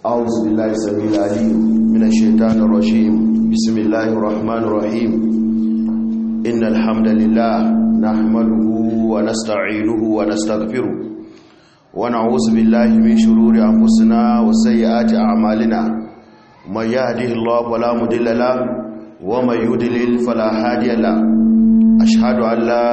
أعوذ بالله السميع العليم من الشيطان الرجيم بسم الله الرحمن الرحيم إن الحمد لله نحمده ونستعينه ونستغفره ونعوذ بالله من شرور أنفسنا وسيئات أعمالنا من يهده الله فلا مضل له ومن يضلل فلا هادي له أشهد أن لا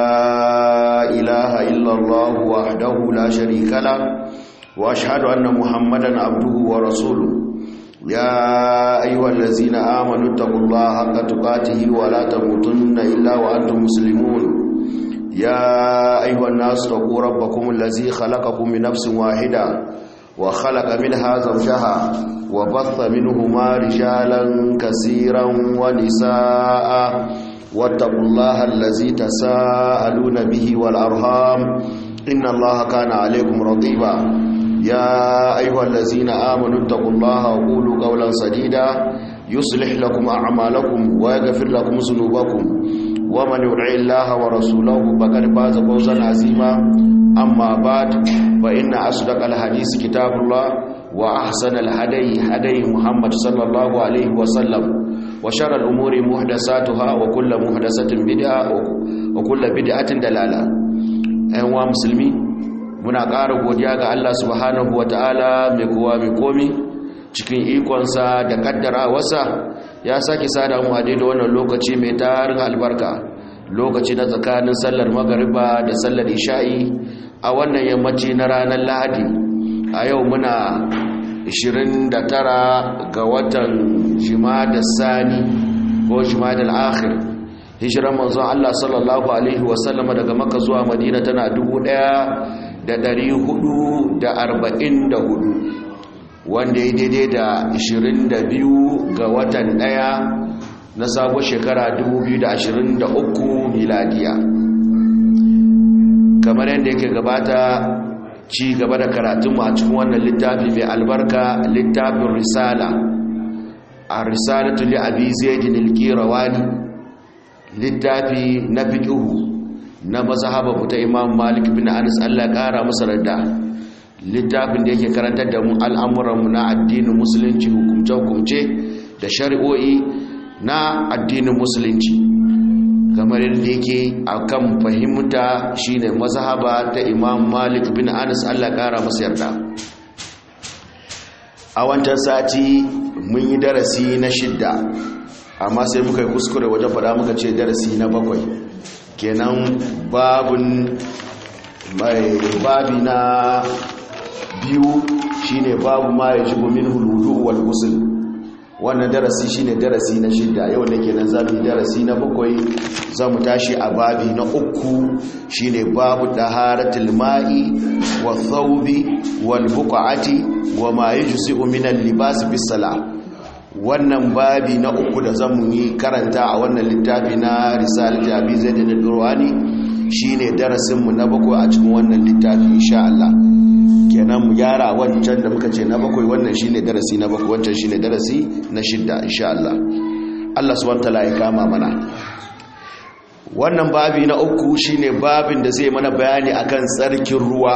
إله إلا الله وحده لا شريك له واشهد ان محمدا عبده ورسوله يا ايها الذين امنوا اتقوا الله حق تقاته ولا تموتن الا وانتم مسلمون يا ايها الناس اتقوا ربكم الذي خلقكم من نفس واحده وخلق منها زوجها وبث منهما رجالا كثيرا ونساء واتقوا الله الذي تساءلون به والارham ان الله كان عليكم رقيبا يا أيها الذين آمنوا اتقوا الله وقولوا قولا سديدا يصلح لكم أعمالكم ويغفر لكم ذنوبكم ومن يطع الله ورسوله فقد فاز فوزا عظيما أما بعد فإن أصدق الحديث كتاب الله وأحسن الهدي هدي محمد صلى الله عليه وسلم وشر الأمور محدثاتها وكل محدثة بدعة وكل بدعة دلالة أيها المسلمين muna ƙara godiya ga Allah subhanahu wa ta'ala mai kowa mai komi cikin ikonsa da kaddara wasa ya sake sada mu a da wannan lokaci mai tarin albarka lokaci na tsakanin sallar magariba da sallar isha'i a wannan yammaci na ranar lahadi a yau muna 29 ga watan da sani ko da al'akhir hijiran manzon Allah sallallahu alaihi wasallama daga maka zuwa madina tana dubu ɗaya. da ɗari hudu da arba'in da hudu wanda ya daidai da ashirin da biyu ga watan ɗaya na sabon shekara dubu biyu da ashirin da uku miladiya kamar yadda yake gabata ci gaba da karatunmu a cikin wannan littafi mai albarka littafin risala a risalatu li abi zaidin al-qirawani littafi na fiqhu na mazhaba ta imam malik bin anas Allah kara masa radda littafin da yake karantar da mu al'amuranmu na addinin musulunci hukumce-hukumce da shari'o'i na addinin musulunci kamar yadda yake akan fahimta shine mazhaba ta imam malik bin anas Allah kara masa yarda a wancan sati mun yi darasi na shidda amma sai muka yi kuskure wajen faɗa muka ce darasi na bakwai kenan babun mai babi na biyu shine babu ma ya jibo min huludu wal gusul wannan darasi shine darasi na shida yau da kenan zamu yi darasi na bakwai zamu tashi a babi na uku shine babu daharatul ma'i wa thawbi wal buqati wa ma yujzi'u min al libas bis salah wannan babi na uku da zamu yi karanta a wannan littafi na risalati abi zaid da durwani shine darasin mu na bakwai a cikin wannan littafi insha Allah kenan mu gyara wancan da muka ce na bakwai wannan shine darasi na bakwai wancan shine darasi na shidda insha Allah Allah subhanahu wataala ya kama mana wannan babi na uku shine babin da zai mana bayani akan tsarkin ruwa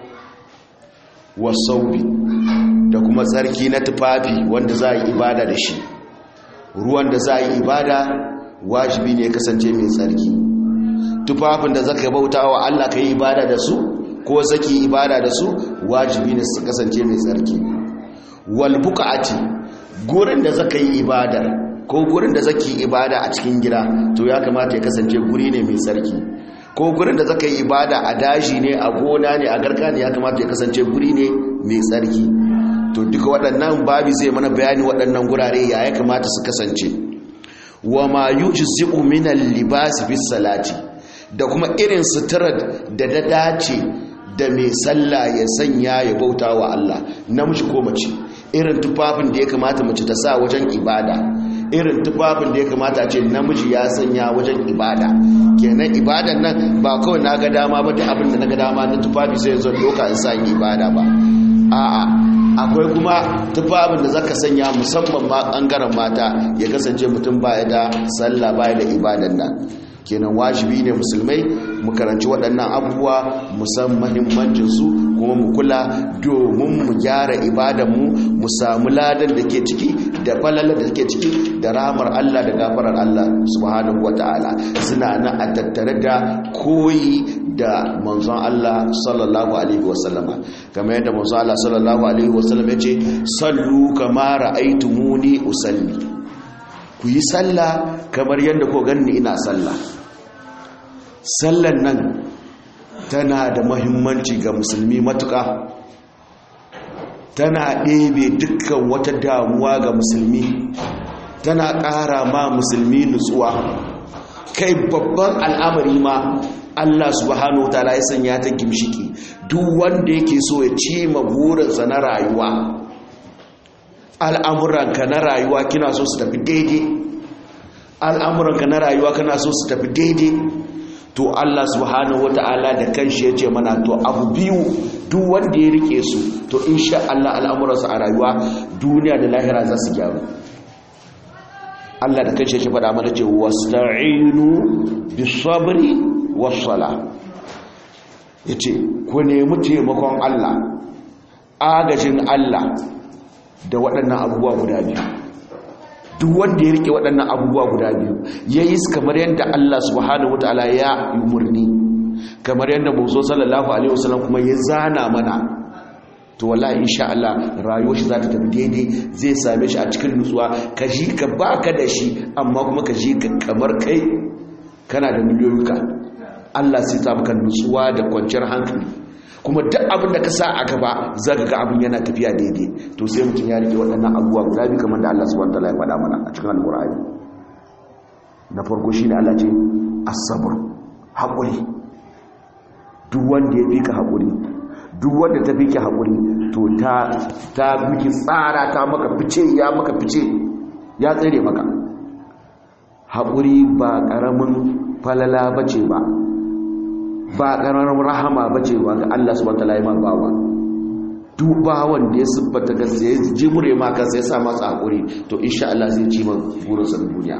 wa saubi da kuma tsarki na tufafi wanda za a yi ibada da shi ruwan da za a yi ibada wajibi ne kasance mai tsarki tufafin da zaka bauta wa Allah ka yi ibada da su ko zaki ibada da su wajibi ne su kasance mai tsarki wal buqati gurin da zaka yi ibada ko gurin da zaki ibada a cikin gida to ya kamata ya kasance guri ne mai tsarki ko gurin da zaka yi ibada a daji ne a gona ne a garka ne ya kamata ya kasance guri ne mai tsarki to duka waɗannan babi zai mana bayani waɗannan gurare ya ya kamata su kasance wa ma yujzi'u min al-libas bis salati da kuma irin suturar da da dace da mai sallah ya sanya ya bauta wa Allah namiji ko mace irin tufafin da ya kamata mace ta sa wajen ibada irin tufafin da ya kamata ce namiji ya sanya wajen ibada kenan ibadan nan ba kawai na ga dama ba da abin da na ga dama na tufafi sai zo doka in sa ibada ba a'a akwai kuma tufafin da zaka sanya musamman ma bangaren mata ya kasance mutum baya da sallah baya da ibadan nan kenan wajibi ne musulmai mu karanci waɗannan abubuwa mu san mahimmancinsu kuma mu kula domin mu gyara ibadanmu mu samu ladan da ke ciki da falalar da ke ciki da ramar Allah da gafarar Allah subhanahu wata'ala suna nan a tattare da koyi da manzon Allah sallallahu alaihi wasallama kamar yadda manzon Allah sallallahu alaihi wasallam ya ce sallu kama ra'aytumuni usalli ku yi sallah kamar yadda ko ganni ina sallah sallan nan tana da mahimmanci ga musulmi matuƙa tana ɗebe dukkan wata damuwa ga musulmi tana ƙara ma musulmi nutsuwa kai babban al'amari ma Allah subhanahu wataala ya sanya ta gimshiki duk wanda yake so ya ci burinsa na rayuwa al'amuranka na rayuwa kina so su tafi daidai al'amuranka na rayuwa kana so su tafi daidai to Allah subhanahu wata'ala da kanshi ya ce mana to abu biyu duk wanda ya rike su to insha Allah al'amuransa a rayuwa duniya da lahira za su gyaru Allah da kanshi ya ce faɗa mana ce wasta'inu bisabri wassala yace ku nemi taimakon Allah agajin Allah da waɗannan abubuwa guda biyu duk wanda ya rike waɗannan abubuwa guda biyu ya yi kamar yadda Allah subhanahu wataala ya yi murni kamar yadda muzo sallallahu alaihi wasallam kuma ya zana mana to wallahi insha Allah rayuwar shi za ta tafi daidai zai same shi a cikin nutsuwa ka ji ka baka da shi amma kuma ka ji ka kamar kai kana da miliyoyuka Allah sai ta maka nutsuwa da kwanciyar hankali kuma duk abin da ka sa a gaba za ka ga abin yana tafiya daidai to sai mutum ya rike waɗannan abubuwa guda biyu kamar da Allah subhanahu wataala ya faɗa mana a cikin alƙur'ani na farko shine Allah ce as-sabr haƙuri duk wanda ya fika haƙuri duk wanda ta fike haƙuri to ta ta miki tsara ta maka fice ya maka fice ya tsere maka haƙuri ba ƙaramin falala bace ba ba ƙararar rahama ba ce wa ga Allah su wata layi bawa duba wanda ya siffata ga sai jimure ma kansa ya sa masa haƙuri to insha Allah zai ci man burinsa na duniya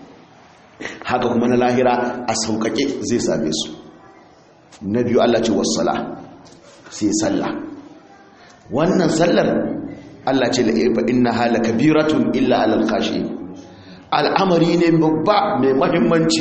haka kuma na lahira a sauƙaƙe zai same su na biyu Allah ce wassala sai sallah wannan sallar Allah ce la'ifa inna hala kabiratun illa alal kashi al'amari ne babba mai mahimmanci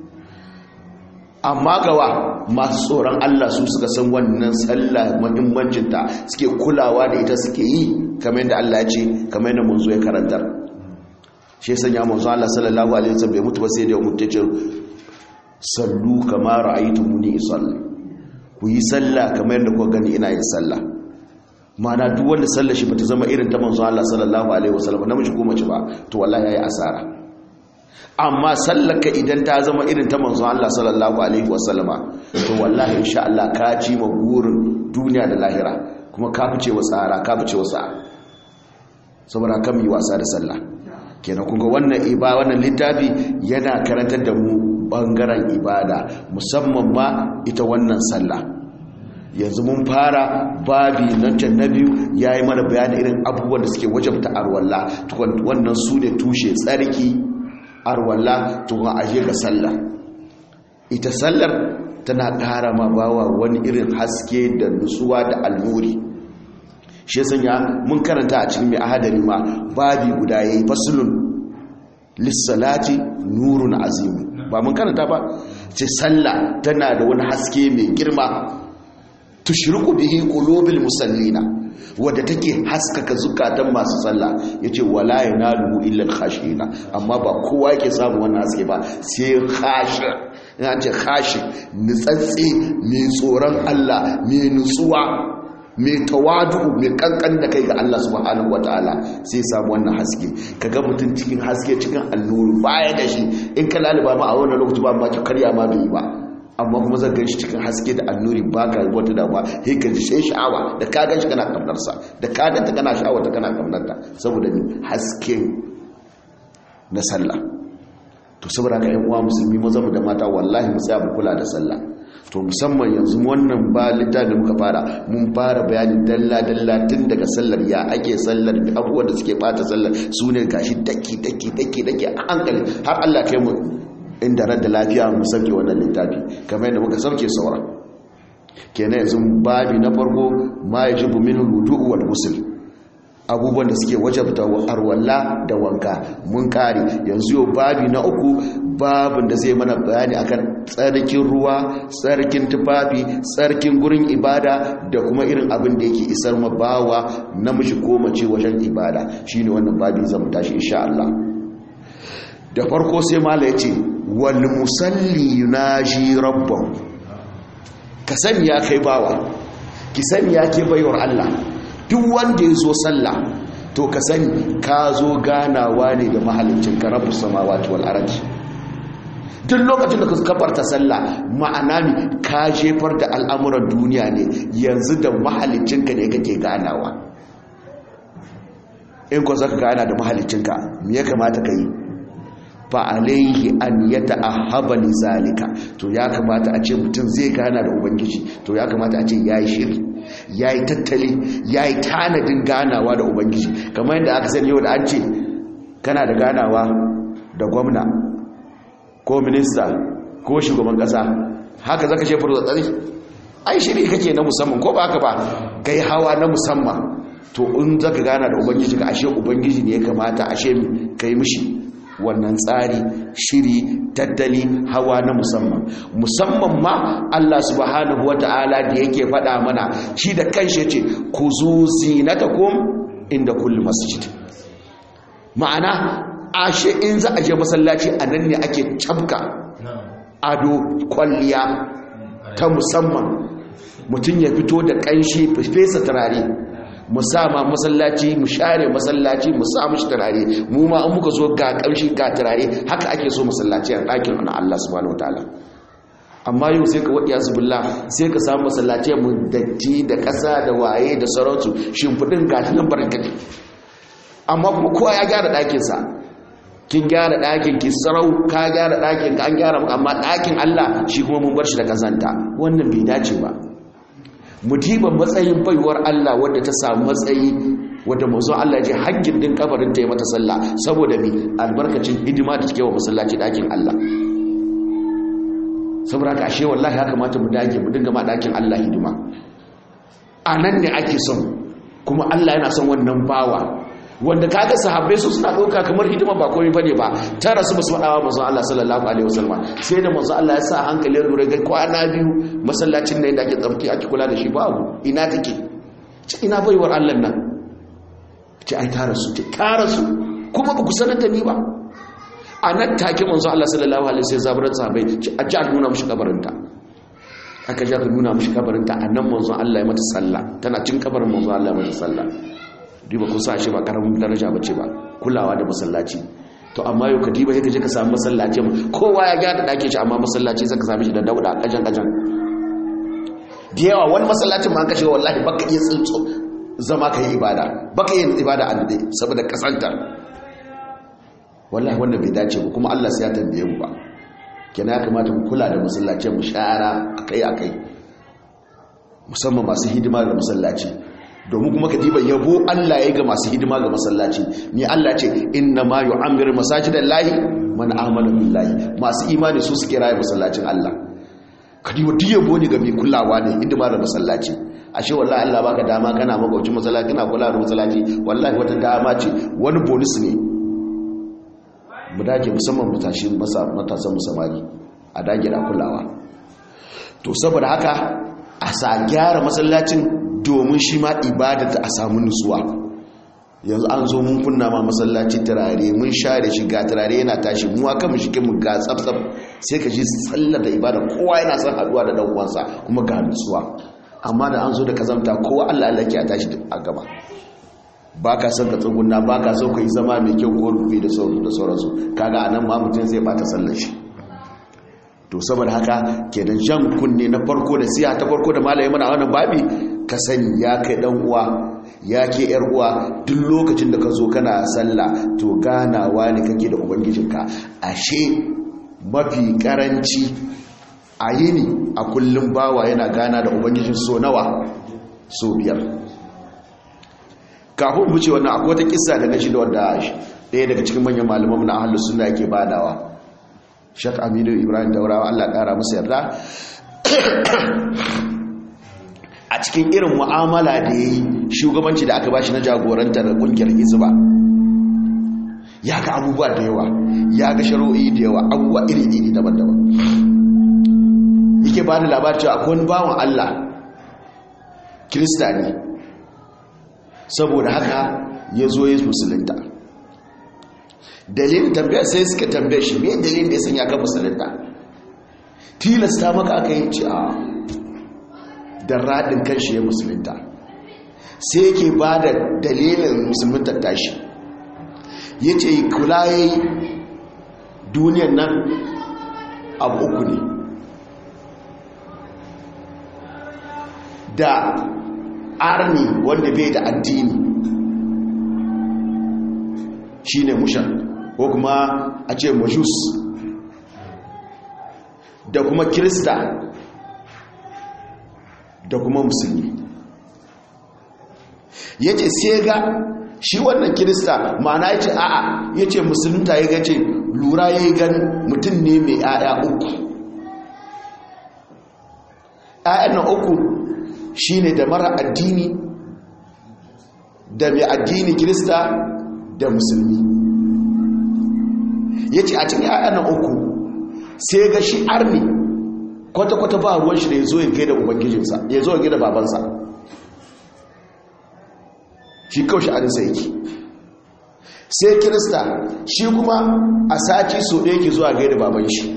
amma gawa masu tsoron Allah su suka san wannan sallah muhimmancinta suke kulawa da ita suke yi kamar yadda Allah ya ce kamar yadda mun zo ya karantar shi ya sanya manzo Allah sallallahu alaihi wasallam bai mutu ba sai da ya mutu ce sallu kama ra'aytumuni usalli ku yi sallah kamar yadda kuka gani ina yin sallah ma'ana duk wanda sallar shi bata zama irin ta manzo Allah sallallahu alaihi wasallam namiji ko mace ba to wallahi yayi asara amma sallaka idan ta zama irin ta manzon Allah sallallahu alaihi wasallama to wallahi insha Allah ka ci ma burin duniya da lahira kuma ka fice wa tsara ka fice wa sa'a saboda kan yi wasa da sallah kenan kun ga wannan iba wannan littafi yana karantar da mu bangaren ibada musamman ma ita wannan sallah yanzu mun fara babi nan can na biyu ya yi mana bayani irin abubuwan da suke wajabta arwalla wannan su ne tushe tsarki arwalla tukun aje ga sallah ita sallar tana ƙara ma bawa wani irin haske da nutsuwa da alnuri shi sanya mun karanta a cikin mai ahadari ma babi guda yayi faslun lissalati nurun azim ba mun karanta ba ce sallah tana da wani haske mai girma tushriku bihi qulubil musallina wadda take haskaka zukatan masu sallah yace wala yanalu illa al-khashina amma ba kowa yake samu wannan haske ba sai khashi ina ce khashi nutsatsi mai tsoron Allah mai nutsuwa mai tawadu mai kankan da kai ga Allah subhanahu wataala sai samu wannan haske kaga mutum cikin haske cikin alluru baya da shi in ka laliba ma a wannan lokaci ba ma ki karya ma bai ba amma kuma zan ganshi cikin haske da annuri ba ka wata damuwa sai ka ji sai sha'awa da ka ganshi kana kamnarsa da ka ganta kana sha'awa ta kana kamnarta saboda ni haske na sallah to saboda ka yan uwa musulmi maza mu da mata wallahi mu tsaya mu kula da sallah to musamman yanzu wannan ba littafin da muka fara mun fara bayanin dalla dalla tun daga sallar ya ake sallar da abubuwan da suke bata sallar su ne gashi daki daki daki daki a hankali har Allah kai mu inda ran da lafiya mu sauke wannan littafi kamar yadda muka sauke saura kenan yanzu babi na farko ma yajibu min wudu'u wal ghusl abubuwan da suke wajabta arwalla da wanka mun kare yanzu yau babi na uku babin da zai mana bayani akan tsarkin ruwa tsarkin tufafi tsarkin gurin ibada da kuma irin abin da yake isar ma bawa namiji ko mace wajen ibada shine wannan babi zan tashi insha Allah da farko sai mala yace wal musalli yunaji rabbahu ka sani ya kai bawa ki sani ya ke bayar Allah duk wanda ya zo sallah to ka sani ka zo ganawa ne da mahalicin ka rabu samawati wal ardi duk lokacin da ka kafarta sallah ma'ana ne ka jefar da al'amuran duniya ne yanzu da mahalicin ka ne kake ganawa in ko zaka gana da mahalicin ka me ya kamata ka yi fa alaihi an yata'ahhaba li zalika to ya kamata a ce mutum zai gana da ubangiji to ya kamata a ce yayi shiri yayi tattali yayi tanadin ganawa da ubangiji kamar yadda aka sani yau da an ce kana da ganawa da gwamna ko minista ko shugaban kasa haka zaka ce furu tsari ai shiri kake na musamman ko ba haka ba kai hawa na musamman to in zaka gana da ubangiji ka ashe ubangiji ne ya kamata ashe kai mishi wannan tsari shiri tattali hawa na musamman musamman ma Allah subhanahu wata'ala da yake faɗa mana shi da kanshi yace ku zu zinatakum inda kulli masjid ma'ana ashe in za a je masallaci a nan ne ake cabka ado kwalliya ta musamman mutum ya fito da kanshi fesa turare mu sama masallaci mu share masallaci mu sa mishi turare mu ma an muka zo ga kamshi ga turare haka ake so masallaci a ɗakin na Allah subhanahu wataala amma yau sai ka waɗiya zubillah sai ka samu masallaci mu datti da ƙasa da waye da sarautu shimfiɗin gatinan barkatai amma kuma kowa ya gyara ɗakinsa kin gyara ɗakin ki sarau ka gyara ɗakin ka an gyara amma ɗakin Allah shi kuma mun bar shi da kazanta wannan bai dace ba mudiban matsayin baiwar Allah wadda ta samu matsayi wadda mazo Allah je hakkin din kabarin ta yi mata sallah saboda mi albarkacin hidima da take wa masallaci dakin Allah saboda haka ashe wallahi haka mata mu dage mu dinga ma dakin Allah hidima anan ne ake son kuma Allah yana son wannan bawa wanda kaga sahabbai su suna dauka kamar hidima ba komai bane ba ta rasu basu fadawa manzo Allah sallallahu alaihi wasallam sai da manzo Allah ya sa hankali lura ga kwana biyu masallacin nan da ake tsafki ake kula da shi babu ina take ce ina baiwar Allah nan ce ai ta rasu ce ta rasu kuma ba ku sanar da ni ba a nan take manzo Allah sallallahu alaihi wasallam zaburan sahabbai ce a ji a nuna mushi kabarinta aka ji aka nuna mushi kabarinta a nan manzo Allah ya mata sallah tana cin kabarin manzo Allah ya mata sallah diba kun sa shi ba karamin daraja bace ba kulawa da masallaci to amma yau ka diba sai ka je ka samu masallaci kowa ya gyara dake shi amma masallaci sai ka same shi da dauda kajan kajan da yawa wani masallacin ma an kashe wallahi baka iya tsinto zama ka yi ibada baka yin ibada a dade saboda kasantar wallahi wanda bai dace ba kuma Allah sai ya tambaye mu ba kenan ya kamata mu kula da masallacin mu shara akai akai musamman masu hidima da masallaci domin kuma ka diba yabo Allah ya ga masu hidima ga masallaci ni Allah ce inna ma yu'ammiru masajidan lahi man amana billahi masu imani su suke raye masallacin Allah ka diba duk yabo ne ga mai kulawa ne hidima da masallaci ashe wallahi Allah baka dama kana magaucin masallaci kana kula da masallaci wallahi wata dama ce wani bonus ne mu dage musamman matashi matasan musamari a dage da kulawa to saboda haka a sa gyara masallacin domin shi ma ibadata a samu nutsuwa yanzu an zo mun kunna ma masallaci turare mun share shi ga turare yana tashi mu aka mu shike mu ga tsaftsaf sai ka ji sallar da ibada kowa yana son haduwa da dan uwansa kuma ga nutsuwa amma da an zo da kazamta kowa Allah Allah ke a tashi a gaba baka son ka tsugunna baka so ka yi zama mai kyau ko rufi da sauransu da sauransu kaga anan ma mutum zai bata sallar shi to saboda haka kenan jan kunne na farko da siya ta farko da malaye mana wannan babi ka sani ya kai dan uwa ya ke yar uwa duk lokacin da ka zo kana sallah to ganawa ne kake da ubangijinka ashe mafi karanci a yini a kullum bawa yana gana da ubangijin so nawa so biyar kafin mu ce wannan akwai wata kissa da na shi da wanda ɗaya daga cikin manyan malaman na ahlus sunna yake badawa shak aminu ibrahim daurawa allah ƙara musu yarda a cikin irin mu'amala da ya yi shugabanci da aka bashi na jagorantar ƙungiyar izba ya ga abubuwa da yawa ya ga sharo'i da yawa abubuwa iri-iri daban-daban yake ba da labar cewa akwai wani bawan allah kirista ne saboda haka ya zo ya musulunta dalilin tambaya sai suka tambaye shi me dalilin da ya sanya ka musulunta tilasta maka aka yi ci a don raɗin kan shi ya musulunta sai yake ba da dalilin musulunta tashi ya ce kula ya yi duniyan nan abu uku ne da arni wanda bai da addini shi ne mushan ko kuma a ce majus da kuma kirista da kuma musulmi ya ce sai ga shi wannan kirista ma'ana ya ce a'a ya ce musulunta ya gace lura ya yi gan mutum ne mai 'ya'ya uku 'ya'yan na uku shi ne da mara addini da mai addini kirista da musulmi ya ce a cikin 'ya'yan na uku sai ga shi arni kwata-kwata ba ruwan shi da ya zo ya gaida ubangijinsa ya zo ya gaida babansa shi kawai shi arinsa yake sai kirista shi kuma a sati so ɗaya ke zuwa gaida baban shi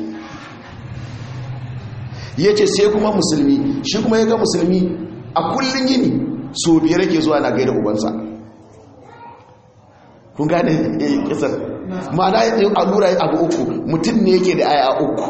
ya ce sai kuma musulmi shi kuma ya ga musulmi a kullum yini so biyar ke zuwa na gaida ubansa kun gane kisar ma'ana ya tsaye allura abu uku mutum ne yake da aya uku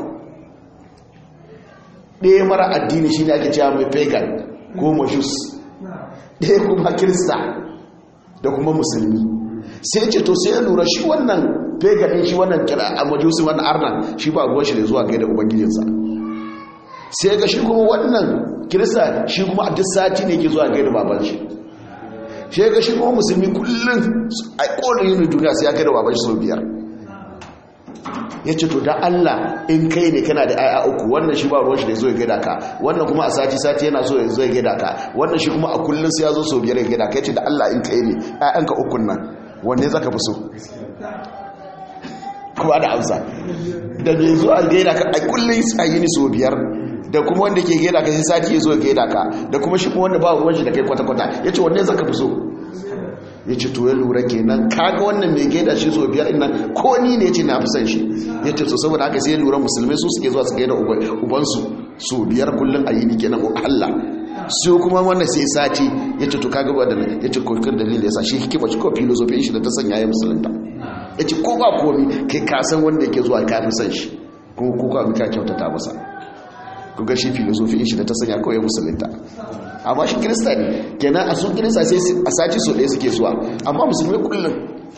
ɗaya mara addini shi ne ake cewa mai pagan ko majus ɗaya kuma kirista da kuma musulmi sai ce to sai ya lura shi wannan pagan shi wannan kira a majusi wannan arna shi ba ruwan shi da zuwa gaida ubangijinsa sai ga shi kuma wannan kirista shi kuma a duk sati ne ke zuwa gaida baban shi shi ga shi kuma musulmi kullum a ƙorin yin duniya sai ya gaida baban shi sau biyar ya ce to da Allah in kai ne kana da aya uku wannan shi ba ruwan shi da zo ya gaida ka wannan kuma a sati sati yana so ya zo ya gaida ka wannan shi kuma a kullum sai ya zo sau biyar ya gaida ka ya ce da Allah in kai ne ayanka ukun nan wanne zaka fi so kuma da amsa da mai zuwa gaida ka a kullum sai yi ni sau biyar da kuma wanda ke gaida ka sai sati ya zo ya gaida ka da kuma shi kuma wanda ba ruwan shi da kai kwata-kwata ya ce wanne zaka fi so ya ce to ya lura kenan kaga wannan mai gaida shi so biyar ina ko ni ne ce na fi san shi ya ce to saboda haka sai ya lura musulmai su suke zuwa su gaida ubansu so biyar kullum a yi ni kenan Allah su kuma wannan sai sati ya ce to kaga ba da ya ce kokin dalilin ya sa shi hikima shi ko filosofin shi da ta sanya ya musulunta ya ce ko ba komi kai ka san wanda yake zuwa ka fi san shi kuma ko ka ka kyautata masa ku ga shi filosofin shi da ta sanya kawai musulunta amma shi kirista ne kenan a sun kirista sai a sati so ɗaya suke zuwa amma musulmi kullum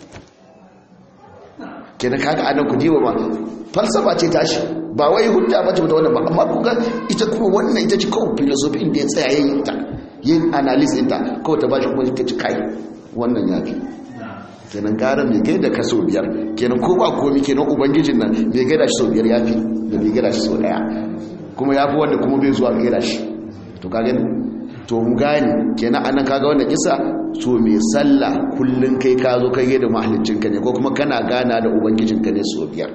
kenan kaga anan ku diwa ma falsafa ce tashi ba wai hujja ba ce da wannan ba amma ku ga ita kuma wannan ita ce kawai filosofi inda ya tsaya yin ta yin analysis ɗinta kawai ta bashi kuma ta ci kai wannan ya fi kenan gara mai gaida ka sau biyar kenan ko ba komi kenan ubangijin nan mai gaida shi sau biyar ya fi da mai gaida shi sau ɗaya kuma ya fi wanda kuma bai zuwa gaida shi to ka gani to mu gani kenan anan kaga wannan kisa to mai sallah kullun kai ka zo kai da mahallicin ka ne ko kuma kana gana da ubangijin ka ne so biyar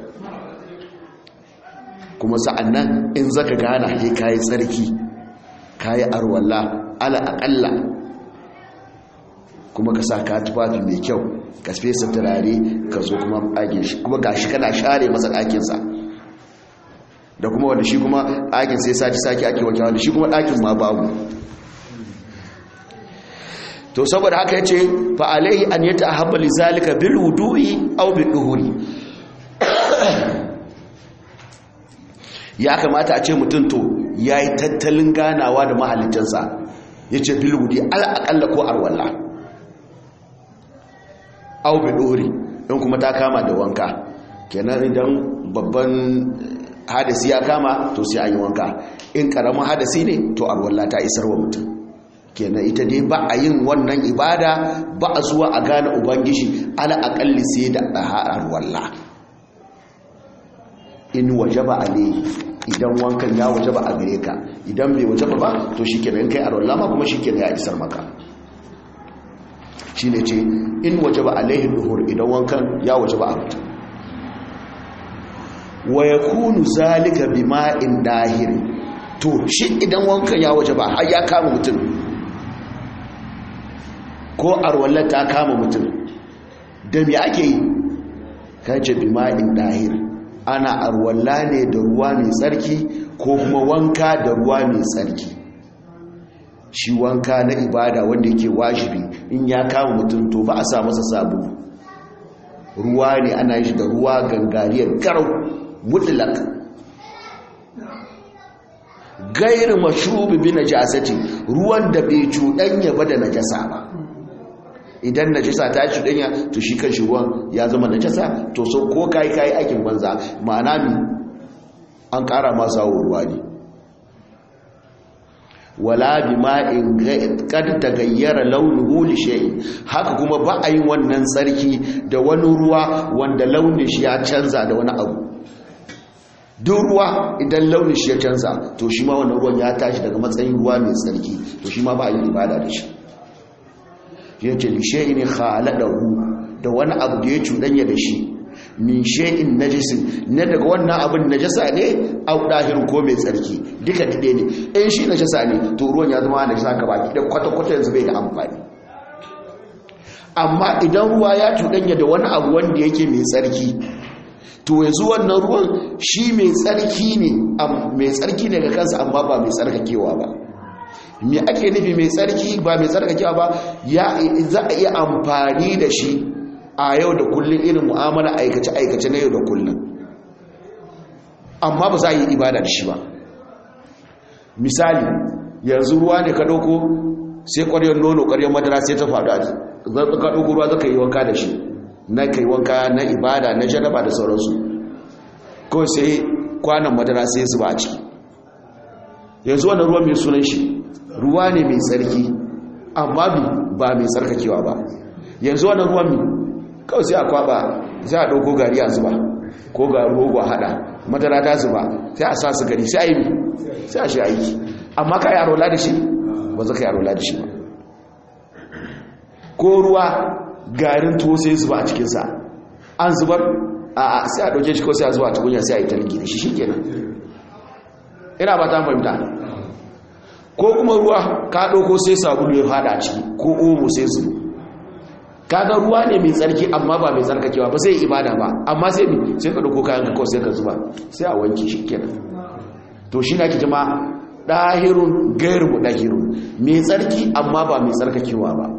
kuma sa'annan in zaka gana sai kai tsarki kai arwalla ala aqalla kuma ka sa ka tufafi mai kyau ka fesa turare ka zo kuma ɗakin shi kuma gashi kana share masa ɗakin sa da kuma wanda shi kuma ɗakin sai sati saki ake wanke wanda shi kuma ɗakin ma babu to saboda haka yace fa alaihi an yatahabba lizalika bil wudu'i aw bil duhuri ya kamata a ce mutum to yayi tattalin ganawa da mahallicinsa yace bil wudu'i al aqalla ko arwalla aw bil duhuri in kuma ta kama da wanka kenan idan babban hadasi ya kama to sai an yi wanka in karamin hadasi ne to arwalla ta isar wa mutum kenan ita dai ba a yin wannan ibada ba a zuwa a gane ubangiji ala akalli sai da ɗaharar walla in wajaba alayhi idan wankan ya wajaba a gare ka idan bai wajaba ba to shikenan kai arwalla ma kuma shikenan ya isar maka shine ce in wajaba alayhi duhur idan wankan ya wajaba a mutum wa yakunu zalika bima'in dahir to shi idan wankan ya wajaba har ya kama mutum ko arwalla ta kama mutum da me ake yi kace bima'in dahir ana arwalla ne da ruwa mai tsarki ko kuma wanka da ruwa mai tsarki shi wanka na ibada wanda yake wajibi in ya kama mutum to ba a sa masa sabu ruwa ne ana yi da ruwa gangariyar garau mutlak gairu mashubi bi najasati ruwan da bai cuɗanya ba da najasa ba idan najasa ta cuɗanya to shi kan shi ruwan ya zama najasa to so ko kai kai aikin banza ma'ana mi an ƙara masa ruwa ne wala bima'in kad tagayyara launuhu li shay'in haka kuma ba a yi wannan tsarki da wani ruwa wanda launin shi ya canza da wani abu duk ruwa idan launin shi ya canza to shi ma wannan ruwan ya tashi daga matsayin ruwa mai tsarki to shi ma ba a yi ibada da shi yace li shay'in khaladahu da wani abu da ya cuɗanya da shi min shay'in najisin ne daga wannan abin najasa ne au dahirin ko mai tsarki duka dade ne in shi najasa ne to ruwan ya zama najasa ka baki da kwata kwata yanzu bai da amfani amma idan ruwa ya cuɗanya da wani abu wanda yake mai tsarki to yanzu wannan ruwan shi mai tsarki ne mai tsarki ne ga kansa amma ba mai tsarkakewa ba me ake nufi mai tsarki ba mai tsarkakewa ba ya za a iya amfani da shi a yau da kullum irin mu'amala aikace-aikace na yau da kullum amma ba za a yi ibada da shi ba misali yanzu ruwa ne ka ɗauko sai ƙwaryar nono ƙwaryar madara sai ta faɗo a zarta ka ɗauko ruwa zaka yi wanka da shi na kai wanka na ibada na janaba da sauransu ko sai kwanan madara sai su ba a ciki yanzu wannan ruwa mai sunan shi ruwa ne mai tsarki amma ba mai tsarkakewa ba yanzu wannan ruwan mai kawai sai a kwaba sai a ɗauko gari a zuba ko ga rogo a haɗa madara ta zuba sai a sa su gari sai a yi sai a shi aiki amma ka yi arola da shi ba za ka yi arola da shi ba ko ruwa garin tuwo sai zuba a cikinsa an zubar a sai a ɗauke shi ko sai a zuwa tukunya sai a yi talgi da shi shi kenan ina ba ta fahimta ko kuma ruwa ka ɗauko sai sabulu ya fada a ciki ko omo sai zuba kaga ruwa ne mai tsarki amma ba mai tsarkakewa ba sai ibada ba amma sai mi sai ka dauko kayan ka sai ka zuba sai a wanke shi kenan to shi na ki jama dahirun gairu dahirun mai tsarki amma ba mai tsarkakewa ba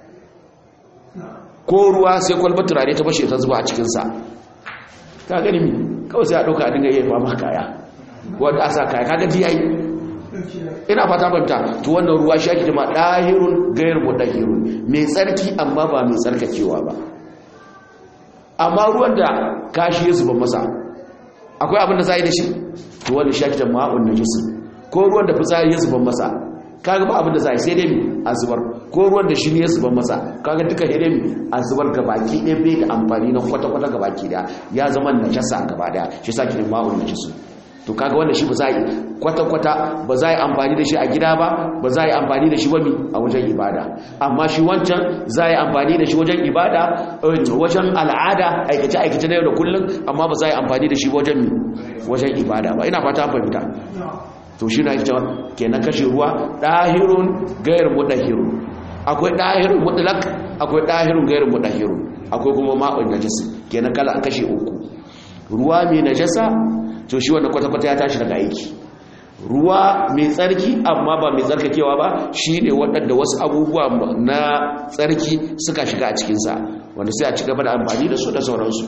ko ruwa sai kwalbar turare ta bashe ta zuba a cikin sa ka gani mi kawai sai a dauka a dinga iya fama kaya wanda asa kaya kaga ji yayi ina fata banta to wannan ruwa shi ake jama dahirun gairu mudahirun mai tsarki amma ba mai tsarkakewa ba amma ruwan da kashi ya zuba masa akwai abin da za yi da shi to wanda shi ake jama ma'un najis ko ruwan da fitsari ya zuba masa kaga ba abin da za yi sai dai mi a zubar ko ruwan da shi ne ya zuba masa kaga duka sai dai mi a zubar gabaki ɗaya bai da amfani na kwata-kwata gabaki ɗaya ya zama najasa gaba ɗaya shi sa ki ma'un najis to kaga wanda shi ba za a yi kwata-kwata ba za a yi amfani da shi a gida ba ba za a yi amfani da shi wani a wajen ibada amma shi wancan za a yi amfani da shi wajen ibada wajen al'ada aikace-aikace na yau da kullum amma ba za a yi amfani da shi wajen wajen ibada ba ina fata fahimta to shi na yi cewa kenan kashe ruwa ɗahirun gayar mudahirun akwai ɗahirun mutlak akwai ɗahirun gayar mudahirun akwai kuma ma'un najasa kenan kala kashe uku ruwa mai najasa to shi wanda kwata-kwata ya tashi daga aiki ruwa mai tsarki amma ba mai tsarkakewa ba shi ne waɗanda wasu abubuwa na tsarki suka shiga a cikinsa wanda sai a ci gaba da amfani da su da sauransu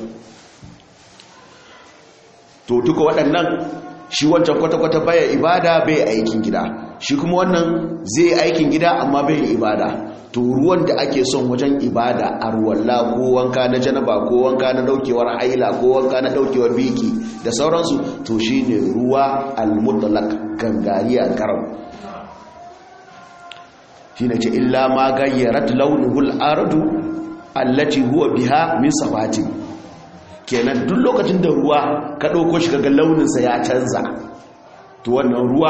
to duka waɗannan shi wancan kwata-kwata baya ibada bai aikin gida shi kuma wannan zai aikin gida amma bai ibada to ruwan da ake son wajen ibada a ruwalla ko wanka na janaba ko wanka na daukewar haila ko wanka na daukewar biki da sauransu to shine ruwa al-mutlaq gangariya garam shine ce illa ma gayyarat launuhu al-ardu allati huwa biha min sabati kenan duk lokacin da ruwa ka ɗauko shi kaga launinsa ya canza to wannan ruwa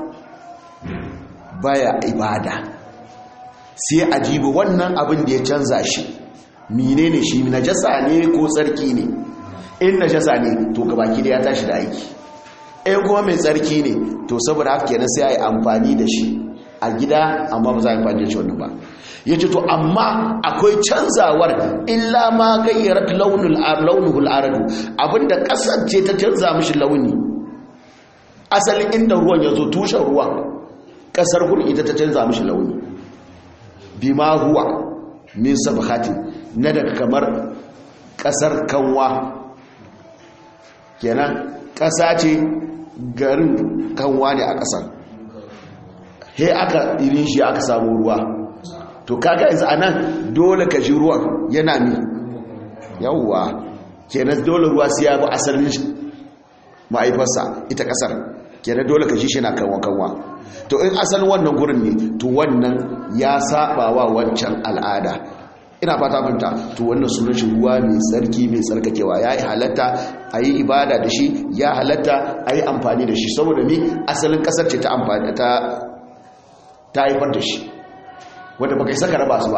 baya ibada sai a jibi wannan abin da ya canza shi mine ne shi najasa ne ko tsarki ne in najasa ne to gabaki da ya tashi da aiki in kuma mai tsarki ne to saboda haka kenan sai a yi amfani da shi a gida amma ba za a yi amfani da shi wannan ba ya ce to amma akwai canzawar illa ma gayyarar launuhul aradu abinda kasance ta canza mishi launi asalin inda ruwan ya zo tushen ruwan kasar gurin ita ta canza mishi launi bima huwa min sabhati na daga kamar kasar kanwa kenan kasa ce garin kanwa ne a kasar he aka irin shi aka samu ruwa to kaga yanzu anan dole ka ji ruwan yana mi yawwa kenan dole ruwa sai ya bi asalin ma'aifarsa ita kasar kenan dole ka ji shi na kanwa kanwa to in asalin wannan gurin ne to wannan ya saba wa wancan al'ada ina fata fahimta to wannan sunan shi ruwa mai tsarki mai tsarkakewa ya yi halatta a yi ibada da shi ya halatta a yi amfani da shi saboda ni asalin kasar ce ta amfani ta ta haifar da shi wadda baka saka raba su ba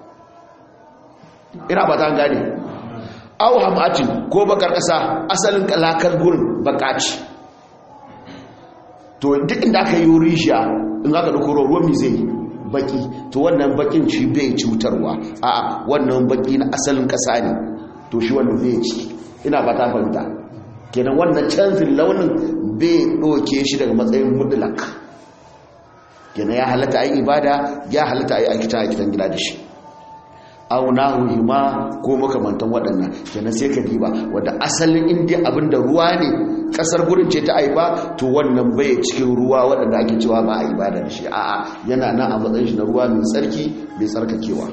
ina ba ta gane au hamatin ko bakar kasa asalin kalakar gurin bakaci to duk inda aka yi rishiya in aka dauko ruwan mi zai baki to wannan bakin ci bai cutarwa a'a wannan baki na asalin kasa ne to shi wannan bai ci ina ba ta fahimta kenan wannan canzin launin bai doke shi daga matsayin mutlak kenan ya halatta ayi ibada ya halatta ayi aikata a gidan gida da shi aw nahu ma ko makamantan waɗannan kenan sai ka diba wanda asalin indiya abinda ruwa ne kasar gurin ce ta aiba to wannan bai cikin ruwa waɗanda ake cewa ba a ibada da shi a'a yana nan a matsayin shi na ruwa mai tsarki mai tsarkakewa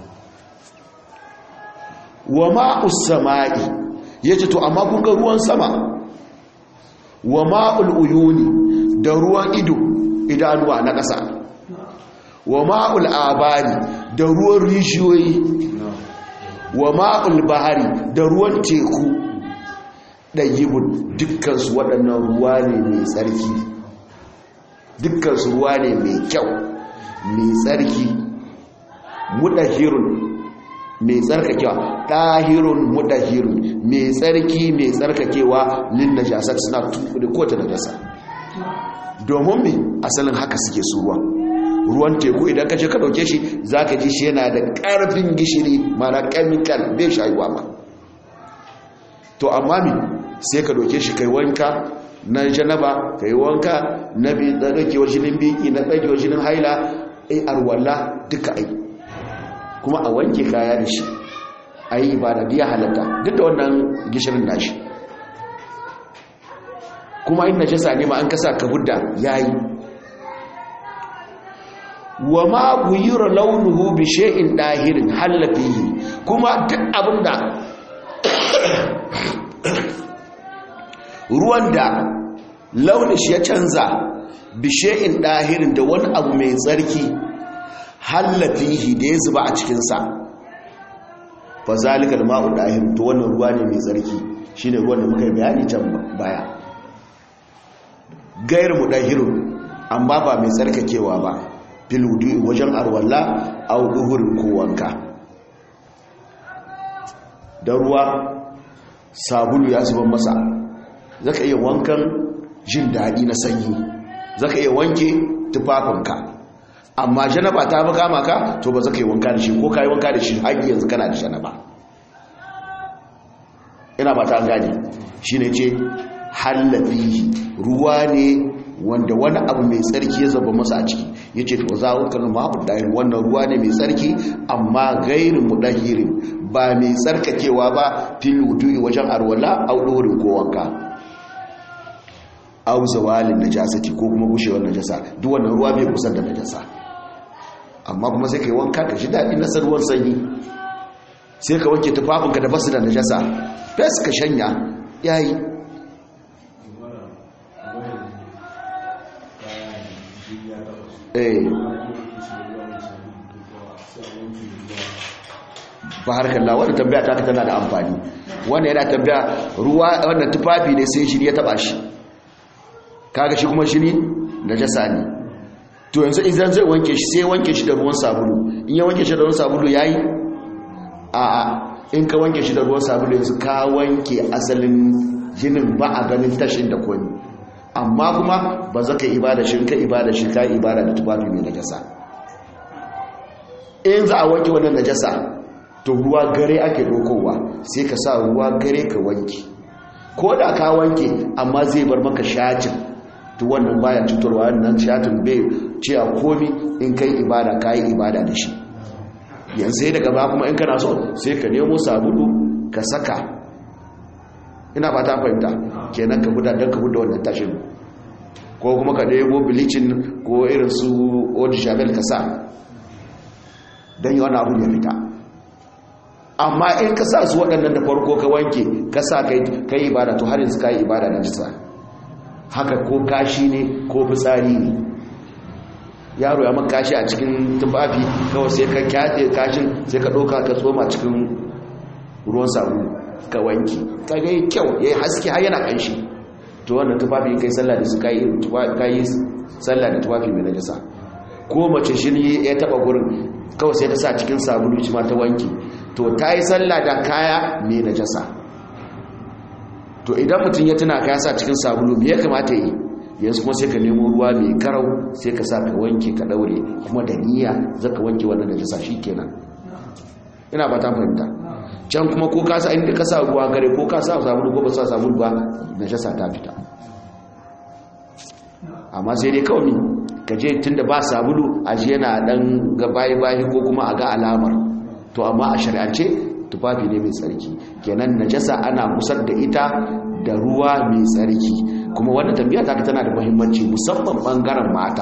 wa ma'us sama'i yace to amma kun ga ruwan sama wa ma'ul uyuni da ruwan ido idanuwa na ƙasa wa ma'ul abari da ruwan rishiyoyi wa ma'ul bahari da ruwan teku ɗayyibun dukkansu waɗannan ruwa ne mai tsarki dukkansu ruwa ne mai kyau mai tsarki mudahirun mai tsarkakewa ɗahirun mudahirun mai tsarki mai tsarkakewa lin najasat suna tukuɗe kowace najasa domin mai asalin haka suke su ruwa ruwan teku idan ka ce ka ɗauke shi za ka ji shi yana da ƙarfin gishiri mana chemical bai shayuwa ma to amma mi sai ka ɗauke shi kai wanka na janaba ka yi wanka na ɗaukewar jinin biki na ɗaukewar jinin haila ai arwalla duka ai kuma a wanke kaya da shi a yi ibada biya halatta duk da wannan gishirin nashi kuma in najasa ne ma an kasa ka hudda yayi wa ma guyira launuhu bi shay'in dahirin halafihi kuma duk abinda ruwan da launin shi ya canza bi shay'in dahirin da wani abu mai tsarki halafihi da ya zuba a cikin sa fa zalika al-ma'u dahir to wannan ruwa ne mai tsarki shine ruwan da muka yi bayani can baya gairu mudahirun amma ba mai tsarkakewa ba filudu wajen arwalla a duhurin ko wanka da ruwa sabulu ya zuban masa zaka iya wankan jin daɗi na sanyi zaka iya wanke tufafinka amma janaba ta bi kama ka to ba zaka yi wanka da shi ko ka yi wanka da shi har yanzu kana da janaba ina ba ta gane shi ne ce hallafi ruwa ne wanda wani abu mai tsarki ya zaba masa a ciki ya ce to za a kan ma'abu ɗahir wannan ruwa ne mai tsarki amma gairin mu ɗahirin ba mai tsarkakewa ba fil wudu'i wajen arwala au ɗorin ko wanka au zawalin najasati ko kuma gushewar najasa duk wannan ruwa bai kusan da najasa amma kuma sai ka yi wanka ka ji daɗi na ruwan sanyi sai ka wanke tufafinka da basu da najasa fes ka shanya yayi ba harkar la wadda tambaya ta tana da amfani wanda yana tambaya ruwa wannan tufafi ne sai shiri ya taba shi kaga shi kuma shiri najasa ne to yanzu idan zai wanke shi sai wanke shi da ruwan sabulu in ya wanke shi da ruwan sabulu yayi a a in ka wanke shi da ruwan sabulu yanzu ka wanke asalin jinin ba a ganin tashin da komi amma kuma ba za ka ibada shi ka ibada shi ka ibada da tufafi mai najasa in za a wanke wannan najasa to ruwa gare ake dokowa sai ka sa ruwa gare ka wanke ko da ka wanke amma zai bar maka shacin to wannan baya cutarwa wannan shatin bai ce a komi in kai ibada ka yi ibada da shi yanzu sai daga ba kuma in kana so sai ka nemo sabulu ka saka ina ba ta fahimta kenan ka huda don ka huda wannan tashin ko kuma ka nemo bilicin ko irin su odi shabel ka sa don yi wani abu ya fita amma in ka sa su waɗannan da farko ka wanke ka sa ka yi ibada to har yanzu ka yi ibada na jisa haka ko kashi ne ko fitsari ne yaro ya maka kashi a cikin tufafi kawai sai ka kyaɗe kashin sai ka ɗauka ka tsoma cikin ruwan samu ka wanki ka ga yi kyau ya yi haske har yana ƙanshi to wannan tufafi kai sallah da su ka yi sallah da tufafi mai najasa ko mace shi ya taɓa gurin kawai sai ta sa cikin sabulu shi ma ta wanki to ta yi sallah da kaya mai najasa to idan mutum ya tuna kaya sa cikin sabulu me ya kamata yi yanzu kuma sai ka nemo ruwa mai karau sai ka sa ka wanke ka daure kuma da niyya zaka wanke wannan najasa kenan ina ba ta fahimta can kuma ko ka sa inda ka sa ruwa gare ko ka sa sabulu ko ba sa sabulu ba najasa ta fita amma sai dai kawai ka je tunda ba sabulu a je yana dan ga bayi bayi ko kuma a ga alamar to amma a shari'ance tufafi ne mai tsarki kenan najasa ana kusar da ita da ruwa mai tsarki kuma wannan tambaya ta tana da muhimmanci musamman bangaren mata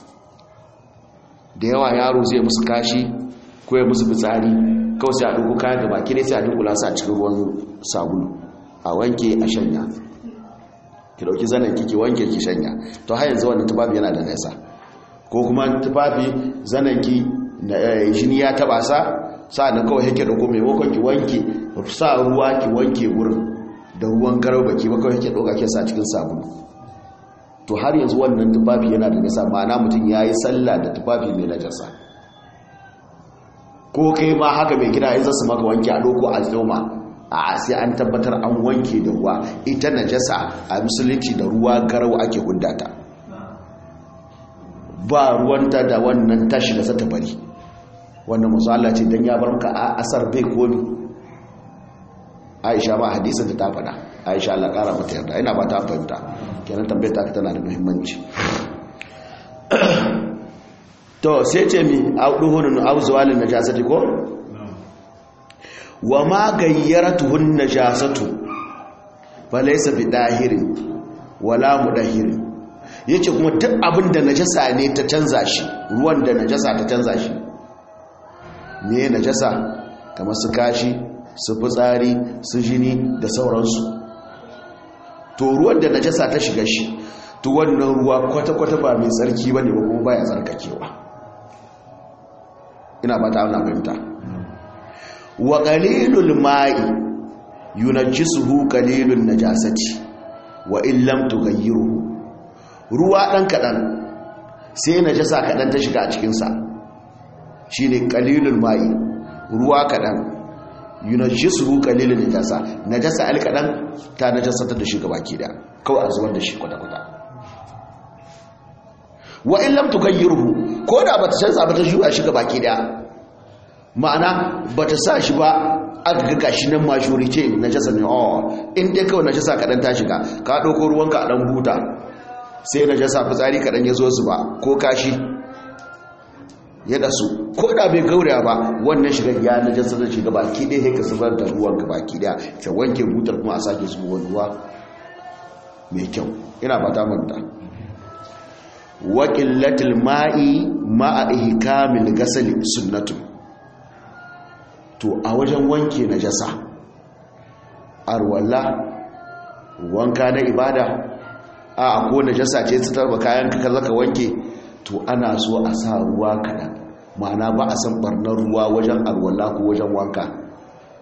da yawa yaro zai musu kashi ko ya musu fitsari kawai sai a duku kayan gaba kire sai a dunkula su a cikin ruwan sabulu a wanke a shanya ki dauki zanen ki wanke ki shanya to har yanzu wannan tufafi yana da nesa ko kuma tufafi zanen ki jini ya taba sa sa'adun kawai yake dauko maimakon ki wanke sa ruwa ki wanke wurin da ruwan garau baki ba kawai yake dauka ke sa cikin sabulu to har yanzu wannan tufafi yana da nisa ma'ana mutum ya yi sallah da tufafi mai najasa ko kai ma haka mai gida in zasu maka wanke a doko a zoma a sai an tabbatar an wanke da ruwa ita najasa a musulunci da ruwa garau ake hudata ba ruwanta da wannan tashi da zata bari wannan masu Allah ce don ya bar maka a asar bai komi aisha ma hadisun da ta faɗa aisha Allah ƙara mata yarda ina ba ta fahimta kenan tambayar ta tana da muhimmanci to sai ce mi a duhunin auzuwalin najasati ko wa ma gayyaratuhun najasatu falaysa bi dahirin wala mudahirin yace kuma duk abin da najasa ne ta canza shi ruwan da najasa ta canza shi ne najasa kamar su kashi su fitsari su jini da sauransu to ruwan da najasa ta shiga shi to wannan ruwa kwata-kwata ba mai tsarki ba ne ba kuma baya tsarkakewa ina ba ta auna fahimta wa qalilul ma'i yunajjisuhu qalilun najasati wa in lam tughayyiruhu ruwa dan kadan sai najasa kadan ta shiga a cikin sa shine qalilul ma'i ruwa kadan yunajjisuhu qalilun najasa najasa al kadan ta najasa ta da shi gabaki da kawai a zubar da shi kwata kwata wa in lam tughayyiruhu ko da bata canza ba ta juya shi gabaki da ma'ana bata sa shi ba aka ga gashi nan majority najasa ne oh in dai kawai najasa kadan ta shiga ka dauko ruwanka a dan buta sai najasa fitsari kadan ya zo su ba ko kashi ya dasu ko da bai gauraya ba wannan shiga ya najasa da shiga baki dai sai ka zubar da ruwan ka baki daya ka wanke butar kuma a sake zuba wani ruwa mai kyau ina fata manta wa qillatil ma'i ma'a ihkamil ghasl sunnatu to a wajen wanke najasa arwalla wanka na ibada a ko najasa ce ta tarba kayan ka zaka wanke to ana so a sa ruwa kaɗan ma'ana ba a san barnar ruwa wajen alwala ko wajen wanka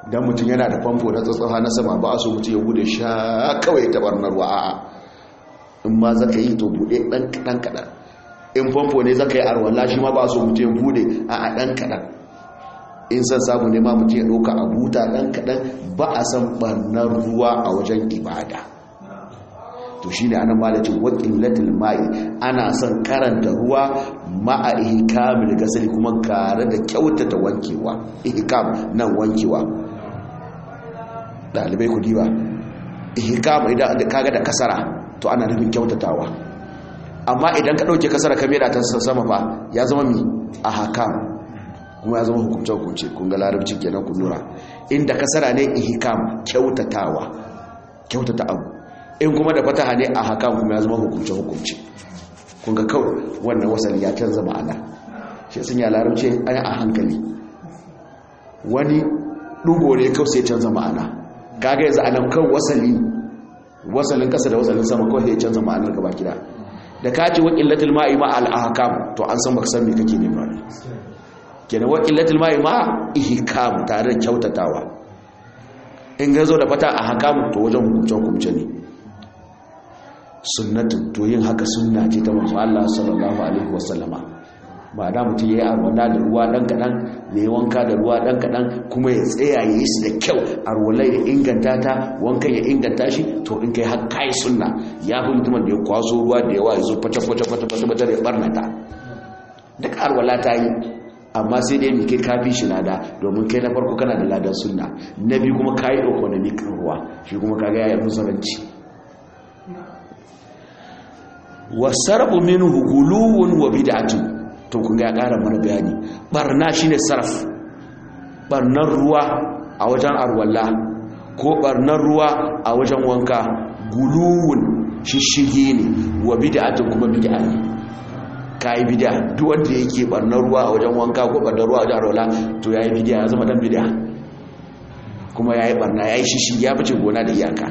dan mutum yana da famfo na tsatsafa na sama ba a so mutum ya bude sha kawai ta barnar wa a'a in ma zaka yi to bude dan kadan kadan in famfo ne zaka yi arwala shi ma ba a so mutum ya bude a'a dan kadan in san samu ne ma mutum ya ɗauka a buta ɗan kaɗan ba a san ɓarnar ruwa a wajen ibada to shi ne ana malacin waƙin latin ma'i ana son karanta ruwa ma'a ihikamil gasali kuma kare da kyautata wankewa ihikam nan wankewa ɗalibai ku diba ihikam idan kaga da kasara to ana nufin kyautatawa amma idan ka ɗauke kasara kamera ta sama fa ya zama mi a hakam kuma ya zama hukumce-hukumce kun ga larabci kenan ku lura inda kasara ne ihkam kyautatawa kyautata abu in kuma da fataha ne a hakam kuma ya zama hukumce-hukumce kun ga kawai wannan wasali ya canza ma'ana shi sun ya larabci an a hankali wani dugo ne kawai sai canza ma'ana kaga yanzu anan kan wasali wasalin kasa da wasalin sama kawai sai canza ma'anar gaba gida da ka ce wa illatul ma'i ma al ahkam to an san baka san me kake nema ne kenan wa illatul ma'i ma ihkam tare da kyautatawa in ga zo da fata a hakamu to wajen hukumce hukumce ne sunnatun to yin haka sunna ce ta manzo Allah sallallahu alaihi wasallama ba da mutum yayi arwala da ruwa dan kadan ya yi wanka da ruwa dan kadan kuma ya tsaya ya yi su da kyau arwalai da inganta ta wankan ya inganta shi to in kai har kai sunna ya fi mutumin da ya kwaso ruwa da yawa ya zo fata fata fata fata fata ya barnata duk arwala ta yi amma sai dai kai kafi shi lada domin kai na farko kana da ladan sunna na biyu kuma kayi economic ruwa shi kuma kaga yayin musaranci wasarbu minhu guluwun wa bid'atun to kun ga ƙara mana bayani barna shine sarf barnar ruwa a wajen arwalla ko barnar ruwa a wajen wanka guluwun shishige ne wa bid'atun kuma bid'a ne kai bid'a duk wanda yake barnar ruwa a wajen wanka ko barnar ruwa a wajen arwalla to yayi bid'a ya zama dan bid'a kuma yayi barna yayi shishi ya fice gona da iyaka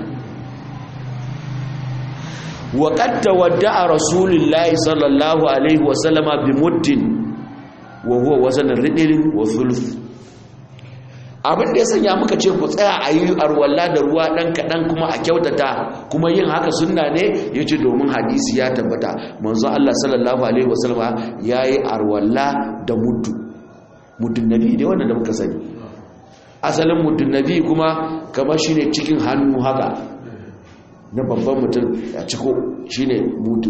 وقد تودع رسول الله صلى الله عليه وسلم بمد وهو وزن الردل وثلث abin da ya sanya muka ce ku tsaya a yi arwalla da ruwa ɗan kaɗan kuma a kyautata kuma yin haka sunna ne ya ce domin hadisi ya tabbata manzo Allah sallallahu alaihi wasallama ya yi arwalla da muddu muddin nabi ne wanda da muka sani asalin muddin nabi kuma kamar shine cikin hannu haka na babban mutum a ciko shi ne mutu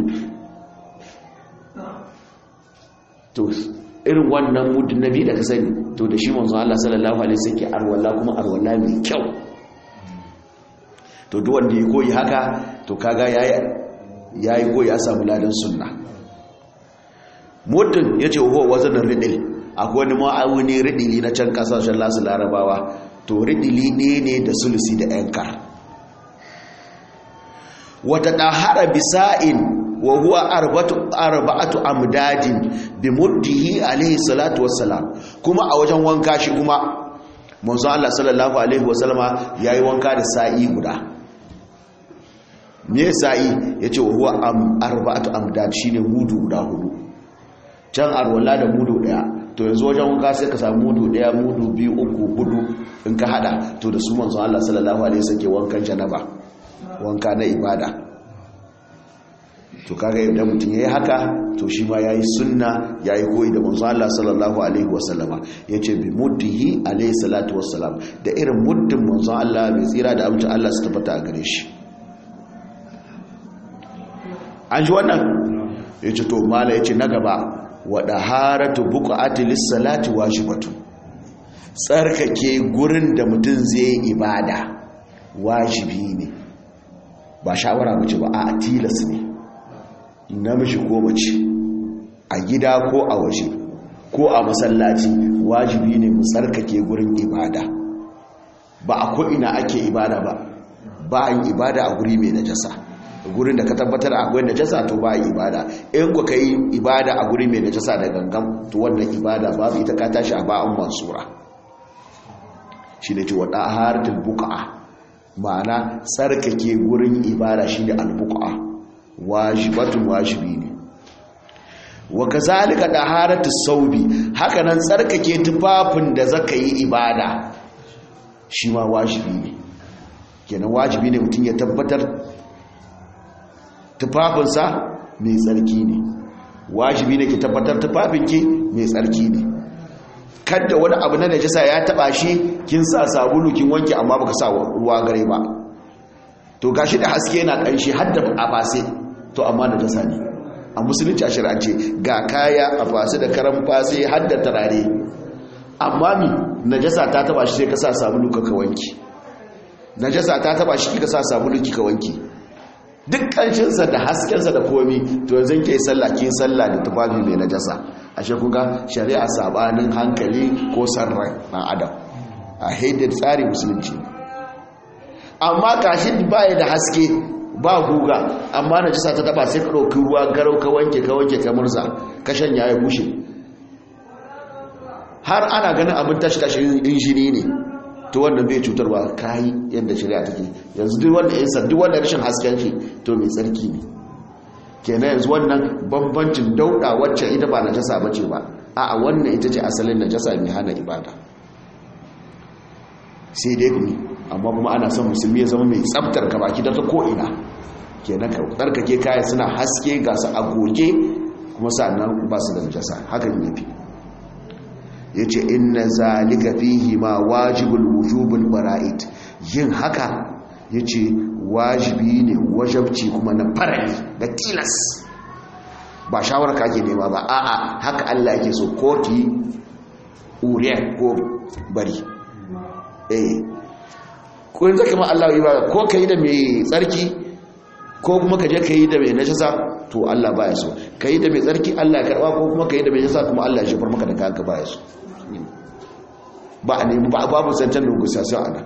to irin wannan mutu na biyu da ka sani to da shi manzo Allah sallallahu alaihi wasallam ke arwala kuma arwala mai kyau to duk wanda ya koyi haka to kaga yayi yayi koyi ya samu ladan sunna mutun yace huwa wazanin ridil akwai wani ma'auni ridili na can kasashen lasu larabawa to ridili ne ne da sulusi da yankar wata ɗahara bisa'in wa huwa arba'atu amdadin bi muddihi alaihi salatu wassalam kuma a wajen wanka shi kuma manzo Allah sallallahu alaihi wasallama yayi wanka da sa'i guda me sa'i yace wa huwa arba'atu amdad shine mudu guda hudu can arwala da mudu daya to yanzu wajen wanka sai ka samu mudu daya mudu biyu uku hudu in ka hada to da su manzo Allah sallallahu alaihi wasallam ke wankan janaba wanka na ibada to kaga idan mutum yayi haka to shi ma yayi sunna yayi koyi da manzo Allah sallallahu alaihi wasallama yace bi muddihi alaihi salatu wassalam da irin muddin manzo Allah mai tsira da amincin Allah su tabbata a gare shi an ji wannan yace to mala yace na gaba wa daharatu buqati lis-salati wajibatu tsarkake gurin da mutum zai ibada wajibi ne ba shawara mace ba a tilas ne namiji ko mace a gida ko a waje ko a masallaci wajibi ne mu tsarkake gurin ibada ba a ko'ina ake ibada ba ba a yi ibada a guri mai najasa gurin da ka tabbatar akwai najasa to ba a yi ibada in ku ka yi ibada a guri mai najasa da gangan to wannan ibada babu ita ka tashi a ba'an mansura shi ne ce wa ɗaharatul buka'a ma'ana tsarkake gurin ibada shi ne albuqa wajibatun wajibi ne wa kazalika daharatu saubi haka nan tsarkake tufafin da zaka yi ibada shi ma wajibi ne kenan wajibi ne mutum ya tabbatar tufafinsa mai tsarki ne wajibi ne ki tabbatar tufafinki mai tsarki ne kadda wani abu na najasa ya taba shi kin sa sabulu kin wanke amma baka sa ruwa gare ba to gashi da haske yana kanshi har da a fase to amma najasa ne a musulunci a shari'ance ga kaya a fase da karan fase har da turare amma mi najasa ta taba shi sai ka sa sabulu ka wanke najasa ta taba shi kika sa sabulu kika wanke duk kanshinsa da haskensa da komi to yanzu ke sallah kin sallah da tufafi mai najasa ashe kuga shari'a sabanin hankali ko sarrai na adam a haidar tsari musulunci amma kashi baya da haske ba guga amma najasa ta taba sai ka ɗauki ruwa garau ka wanke ka wanke ka murza ka shanya ya bushe har ana ganin abin tashi tashi injini ne to wanda bai cutarwa kayi yadda shari'a take yanzu duk wanda ya duk wanda rashin hasken shi to mai tsarki ne kenan yanzu wannan bambancin dauda wacce ita ba najasa bace ba a'a wannan ita ce asalin najasa mai hana ibada sai dai kuma amma kuma ana son musulmi ya zama mai tsaftar ka baki da ta ko ina kenan ka tsarkake kaya suna haske ga su agoge kuma sannan ba su da najasa hakan yafi ya ce inna zalika fihi ma wajibul wujubul bara'id yin haka ya ce wajibi ne wajabci kuma na farali da tilas ba shawar ka ke nema ba a'a haka Allah yake so ko ki uriya ko bari eh ko yanzu kuma Allah yi ba ko ka yi da mai tsarki ko kuma ka je ka yi da mai najasa to Allah baya so ka yi da mai tsarki Allah ya karba ko kuma ka yi da mai najasa kuma Allah ya shafar maka da kanka baya so ba a nemi ba babu zancen negotiation ana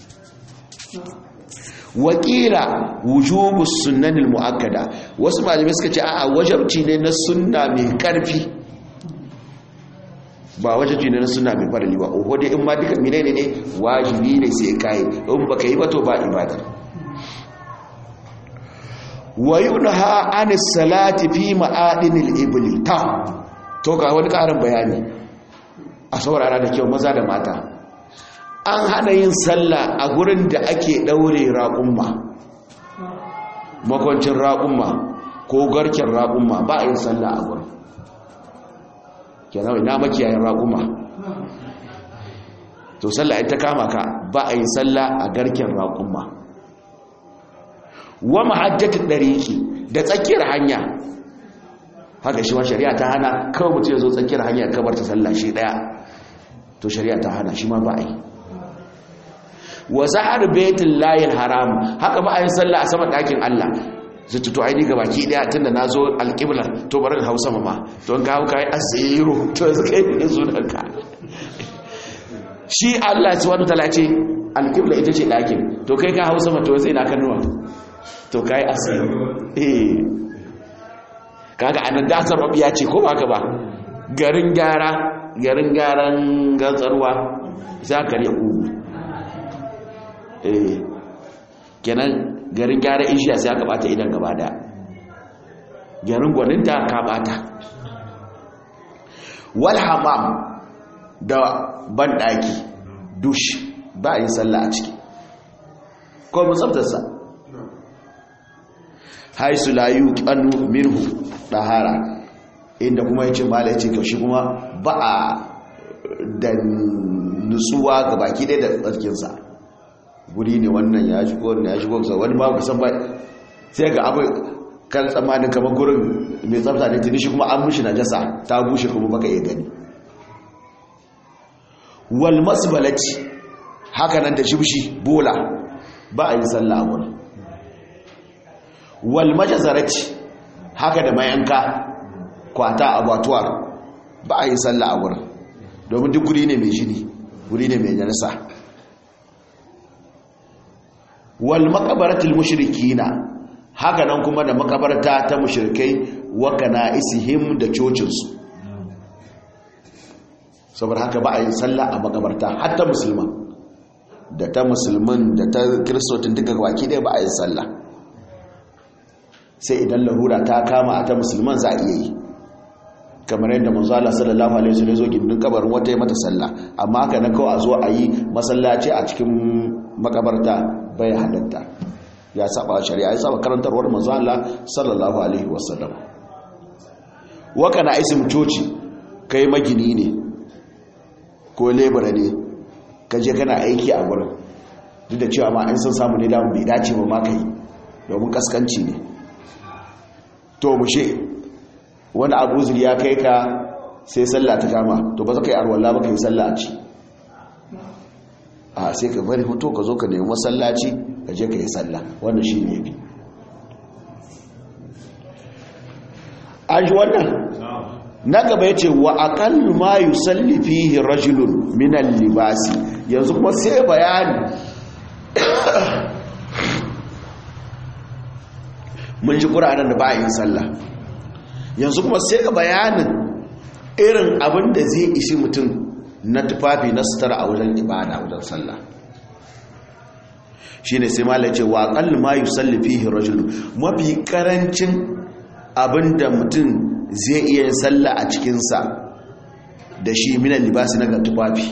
wakila wujubu sunnanil muakkada wasu malamai suka ce a wajabci ne na sunna mai karfi ba wajabci ne na sunna mai farali ba oho dai in ma duka menene ne wajibi ne sai kai in baka yi ba to ba ibada wa yunha anis salati fi ma'adinil ibli ta to ga wani karin bayani a saurara da kyau maza da mata an hana yin sallah a gurin da ake daure raƙumma makwancin raƙumma ko garken raƙumma ba a yin sallah a gurin kenan ina makiyayin raƙumma to sallah ita kama ka ba a yin sallah a garken raƙumma wa mahajjatin ɗariki da tsakiyar hanya haka shi ma shari'a ta hana kawai mutum ya zo tsakiyar hanyar kabar ta sallah shi daya to shari'a ta hana shi ma ba a yi wa zahar baitin layin haram haka ba a yi sallah a sama ɗakin allah su tuto aini ga baki daya tun da na zo alƙiblar to bari hausa ma to ka hau kayi asiro to su kai ne sunanka shi allah ci wani talace alƙiblar ita ce ɗakin to kai ka hausa ma to sai na kanuwa to kayi asiro eh kaga anan dasar mabiya ce ko baka ba garin gyara garin gyaran gantsarwa za ka riya ugu eh kenan garin gyara ishiya sai aka bata idan gaba da garin gwaninta ka bata wal hamam da banɗaki dush ba yi sallah a ciki ko mutsabtarsa haisu layu kanu minhu dahara inda kuma yace mala yace to shi kuma ba a da nutsuwa ga baki ɗaya da tsarkin sa guri ne wannan ya shigo wannan ya shigo sa wani ba ku san ba sai ga abu kan tsammanin kamar gurin mai tsafta ne tuni shi kuma an mushi najasa ta bushe kuma baka iya gani wal masbalati haka nan da shibshi bola ba a yi sallah a gurin wal majazarati haka da mayanka kwata abatuwar ba a yi sallah a wurin domin duk guri ne mai jini guri ne mai janisa wal makabaratul mushrikina haka nan kuma da makabarta ta mushrikai wa kana isihim da cocinsu saboda haka ba a yi sallah a makabarta hatta musulman da ta musulman da ta kiristotin duka waki ɗaya ba a yi sallah sai idan larura ta kama a ta musulman za a iya yi kamar yadda manzo Allah sallallahu alaihi wasallam zo gindin kabarin wata ya mata sallah amma haka na kawai a zo a yi masallaci a cikin makabarta bai halatta ya saba shari'a ya saba karantarwar manzo Allah sallallahu alaihi wasallam waka na isim coci kai magini ne ko lebura ne ka je kana aiki a gurin duk da cewa ma in sun samu ne damu bai dace ba ma kai domin kaskanci ne to mushe wani abu ya kai ka sai sallah ta kama to ba za ka yi arwallah ba ka yi sallah a ci a sai ka bari hoto ka zo ka nemi masallaci ka je ka yi sallah wannan shi ne bi an ji wannan na gaba ya ce wa aƙallu ma yi sallifi rajulun minan libasi yanzu kuma sai bayani mun ji ƙura'anar da ba yin sallah yanzu kuma sai bayanin irin abin da zai ishi mutum na tufafi na sutura a wajen ibada wajen sallah shi ne sai mala ce wa ƙallu ma yi sallifi rajulun mafi ƙarancin abin da mutum zai iya yin sallah a cikinsa da shi minan libasi na ga tufafi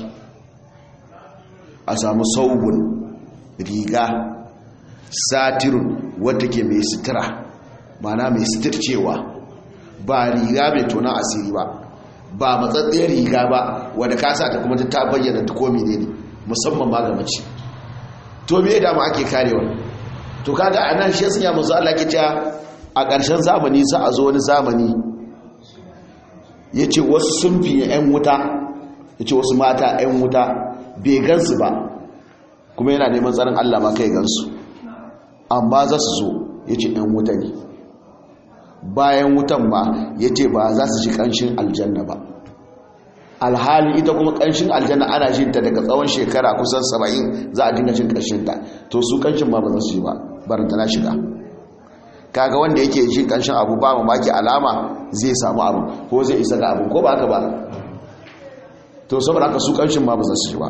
a samu saubun riga satirun wadda ke mai sutura mana mai suturcewa ba riga mai tona asiri ba ba matsatsiyar riga ba wadda kasa ta kuma ta bayyana ta komi ne musamman ma ga mace to me da ma ake karewa to kaga anan shi sun ya musu Allah ke cewa a ƙarshen zamani za a zo wani zamani ya ce wasu sun fi 'yan wuta ya ce wasu mata 'yan wuta bai gansu ba kuma yana neman tsarin allah ma kai gansu amma za su zo ya ce 'yan wuta ne bayan wutan ma ya ce ba za su shi ƙanshin aljanna ba alhali ita kuma ƙanshin aljanna ana jin ta daga tsawon shekara kusan saba'in za a dinga jin ƙanshinta to su ƙanshin ma ba za su yi ba baranta na shiga kaga wanda yake jin kanshin abu ba mamaki alama zai samu abu ko zai isa ga abu ko ba haka ba to saboda haka su kanshin ma ba za su ji ba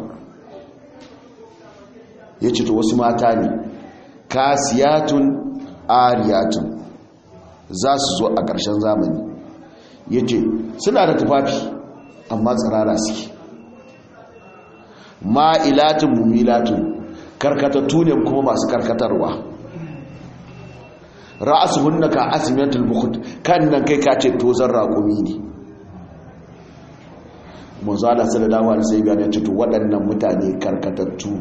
ya ce to wasu mata ne kasiyatun ariyatun za su zo a ƙarshen zamani ya ce suna da tufafi amma tsirara suke ma'ilatun mumilatun karkatattu ne kuma masu karkatarwa ra'asuhunna ka asmiyatul bukhut kan nan kai ka ce tozan raƙumi ne manzo Allah sallallahu alaihi wasallam ya ce to waɗannan mutane karkatattu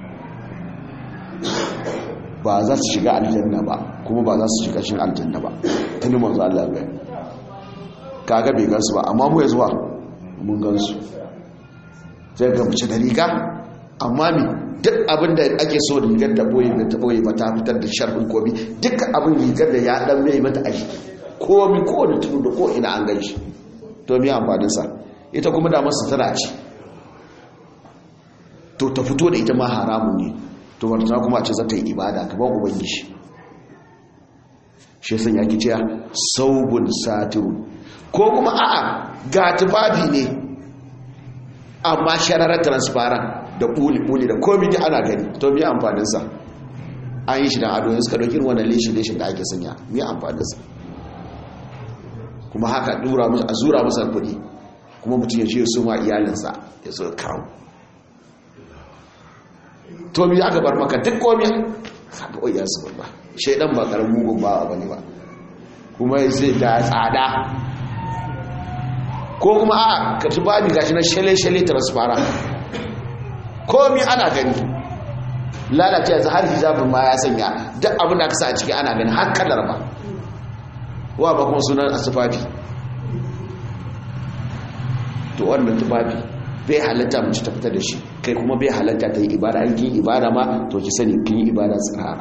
ba za su shiga aljanna ba kuma ba za su shiga cikin aljanna ba tuni manzo Allah ya gani kaga bai gansu ba amma mu yanzu ba mun gansu sai ga mace da riga amma mi duk abin da ake so rigar da boye da ta boye ba ta fitar da sharfin komi duk abin rigar da ya dan mai mata a jiki komi ko da tudu da ko ina an gan shi to mi amfanin sa ita kuma da masu tana ci to ta fito da ita ma haramun ne to wata kuma ce za ta yi ibada kamar ubangiji shi sun yaki cewa saubun satirun ko kuma a'a ga tufafi ne amma shararar transparent da buli-buli da komi da ana gani to miya amfaninsa an yi shi don ado suka ɗauki wannan leshin-leshin da ake sanya miya amfaninsa kuma haka a zura masa kuɗi kuma mutum ya ce su ma iyalinsa ya zo kawo to miya aka bar maka duk komi haɗa oya su ba shaidan ba ƙarar mugun ba ba ne ba kuma zai da tsada ko kuma a ka tubabi gashi na shale-shale transparent komi ana gani lalace yanzu har hijabin ma ya sanya duk abin da aka sa a ciki ana gani har kalar ba wa ba kuma sunan a tufafi to wannan tufafi bai halatta mace ta fita da shi kai kuma bai halatta ta yi ibada an kin ibada ma to ki sani kin yi ibada tsirara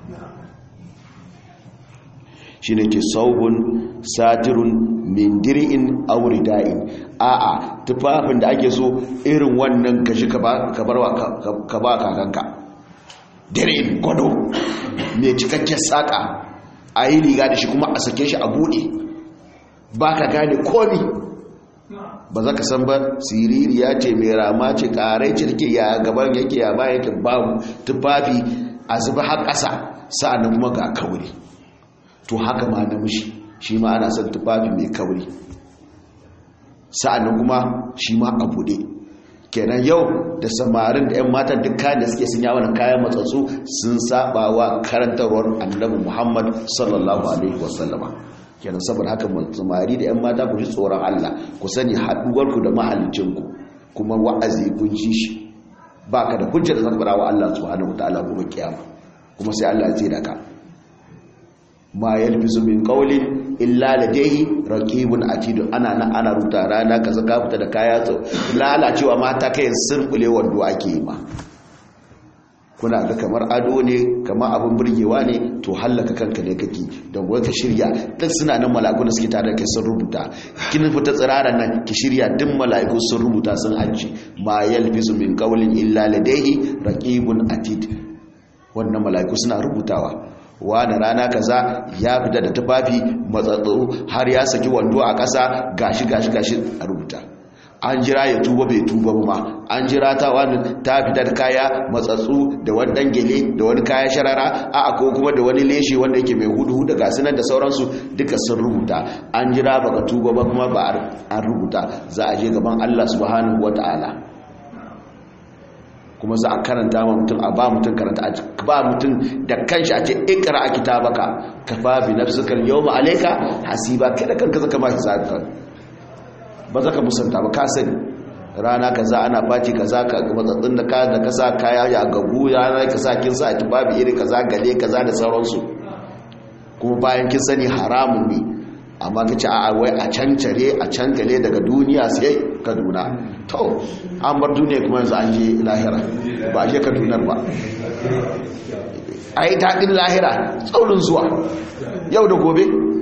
shi ne ke saubun satirun min dir'in aurida'in a'a tufafin da ake so irin wannan kashi ka ba kakanka dir'in gwado mai cikakken saƙa a yi riga da shi kuma a sake shi a buɗe ba ka gane komi ba za ka san ba siririya ce mai rama ce ƙarai ce take ya gaban yake ya bayan yake babu tufafi a zuba har ƙasa sa'annan kuma ga kauri to haka ma namiji shi ma ana son tufafi mai kauri sa'annan kuma shi ma a buɗe kenan yau da samarin da 'yan matan duk kayan da suke sun yawon kayan matsatsu sun saba wa karantarwar annabi muhammad sallallahu alaihi wasallama kenan saboda haka samari da 'yan mata ku ji tsoron allah ku sani haɗuwarku da mahalicinku kuma wa'azi kun ji shi ba ka da hujjar zan wa allah subhanahu wa ta'ala kuma kiyama kuma sai allah ya da ka ma yalbisu min qawlin illa ladayhi raqibun atid ana nan ana rubuta rana kaza ka fita da kaya to lalacewa mata kai sirkule wando ake yi ma kuna ga kamar ado ne kamar abin burgewa ne to hallaka kanka ne kake don wai ka shirya duk suna nan mala'iku da suke tare da kai sun rubuta kin fita tsiraran nan ki shirya duk mala'iku sun rubuta sun hajji ma yalbisu min qawlin illa ladayhi raqibun atid wannan mala'iku suna rubutawa wani rana kaza ya fita da tufafi matsatsu har ya saki wando a ƙasa gashi gashi gashi a rubuta an jira ya tuba bai tuba ba ma an jira ta wani ta fita da kaya matsatsu da wani dan gele da wani kaya sharara a ko kuma da wani leshe wanda yake mai hudu da gasu nan da sauransu duka sun rubuta an jira baka tuba ba kuma ba an rubuta za a je gaban Allah subhanahu wataala kuma za a karanta ma mutum a ba mutum karanta a ba mutum da kanshi a ce ikra a kitabaka kafa bi nafsika yawma alayka hasiba kada kanka zaka ma hisabka ba zaka musanta ba ka sani rana kaza ana fati kaza ka matsatsin da ka da kasa kaya ya gabu rana kaza kin sa babu iri kaza gale kaza da sauransu kuma bayan kin sani haramun ne amma ka ce a wai a cancare a cankale daga duniya sai kaduna to an bar duniya kuma yanzu an je lahira ba a je kadunar ba a yi taɗin lahira tsaurin zuwa yau da gobe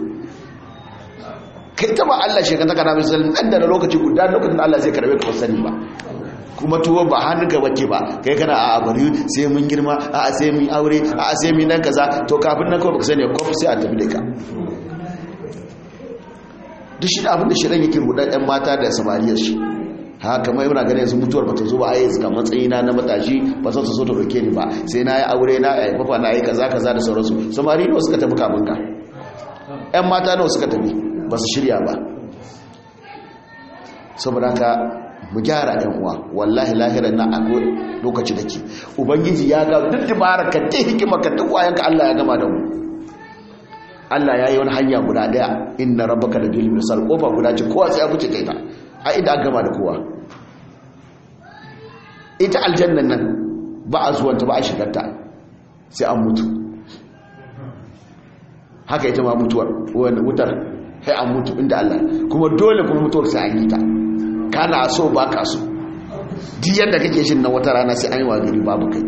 kai taba allah shekata kana misalin nan da na lokaci guda lokacin allah zai karbe ka sani ba kuma tuwo ba hannun ka bace ba kai kana a bari sai mun girma a sai mun aure a sai mun nan kaza to kafin nan kawai baka sani kofi sai a tafi da ka duk shi abin da shirin yake rudar ɗan mata da samariyar shi haka mai muna ganin yanzu mutuwar bata zo ba a yi suka matsayina na matashi ba su so ta roke ni ba sai na yi aure na yi fafa na yi kaza kaza da sauransu samari nawa suka tafi kamun ka ƴan mata nawa suka tafi ba su shirya ba saboda haka mu gyara ɗan uwa wallahi lahirar na akwai lokaci da ke ubangiji ya ga duk dabarar ka ta hikima ka duk wayanka allah ya gama da mu Allah ya yi wani hanya guda daya inna rabbaka da bil misal kofa guda ce kowa sai ya fice ta ita a inda an gama da kowa ita aljannan nan ba a zuwanta ba a shigarta sai an mutu haka ita ma mutuwar wani wutar sai an mutu inda Allah kuma dole kuma mutuwar sai an yi ta kana so ba ka so duk yadda kake shin na wata rana sai an yi wa gari babu kai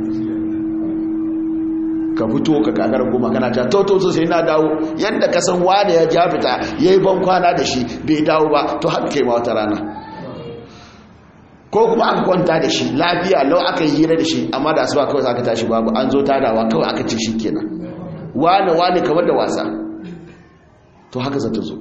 ka fito ka kakar goma kana ta toto sai na dawo yadda ka san wanda ya ja fita ya yi ban kwana da shi bai dawo ba to haka kai ma wata rana ko kuma an kwanta da shi lafiya lau aka yi hira da shi amma da asuba kawai aka tashi babu an zo tadawa kawai aka ce shi kenan wane wane kamar da wasa to haka za ta zo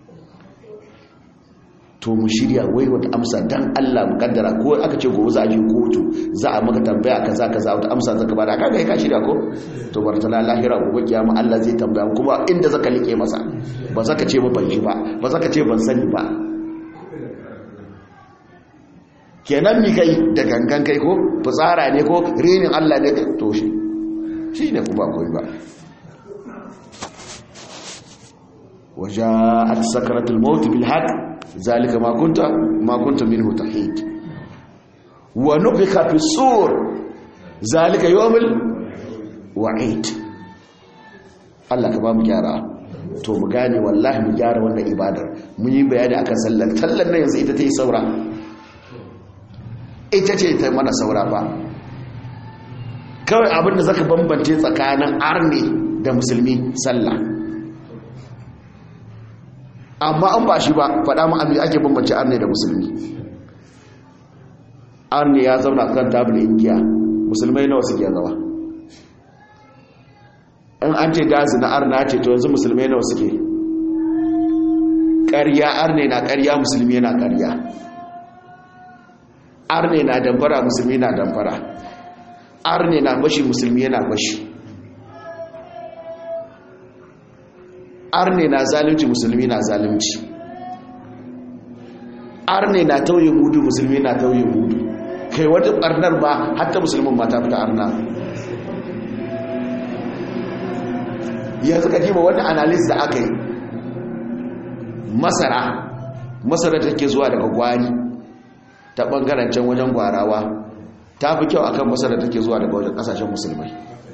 to mu shirya wai wata amsa dan Allah mu kaddara ko aka ce gobe za a je kotu za a maka tambaya kaza kaza wata amsa zaka bada kaga kai ka shirya ko to bartala lahira gobe kiyama Allah zai tambaya kuma inda zaka like masa ba zaka ce ba ban ji ba ba zaka ce ban sani ba kenan mi kai da gangan kai ko fitsara ne ko renin Allah ne to shi shi ne kuma koyi ba وجاءت سكرة الموت بالحق ذلك ما كنت ما كنت منه تحيد ونفخ في الصور ذلك يوم الوعيد Allah ka ba mu gyara to mu gane wallahi mu gyara wannan ibadar mun yi bayani akan sallar tallar nan yanzu ita ta yi saura ita ce ta mana saura ba kawai abinda zaka bambance tsakanin arne da musulmi sallah amma an ba shi ba faɗa mu abin ake bambance arne da musulmi arne ya zauna kan tabin ingiya musulmai nawa suke zawa in an ce gazi na arna ce to yanzu musulmai nawa suke ƙarya arne na ƙarya musulmi na ƙarya arne na damfara musulmi na damfara arne na bashi musulmi yana bashi arne na zalunci musulmi na zalunci arne na tauye mudu musulmi na tauye mudu kai wata barnar ba hatta musulmin mata fita arna yanzu ka jima wani analyst da aka yi masara masara take zuwa daga gwari ta bangaren can wajen gwarawa ta fi kyau akan masara take zuwa daga wajen kasashen musulmai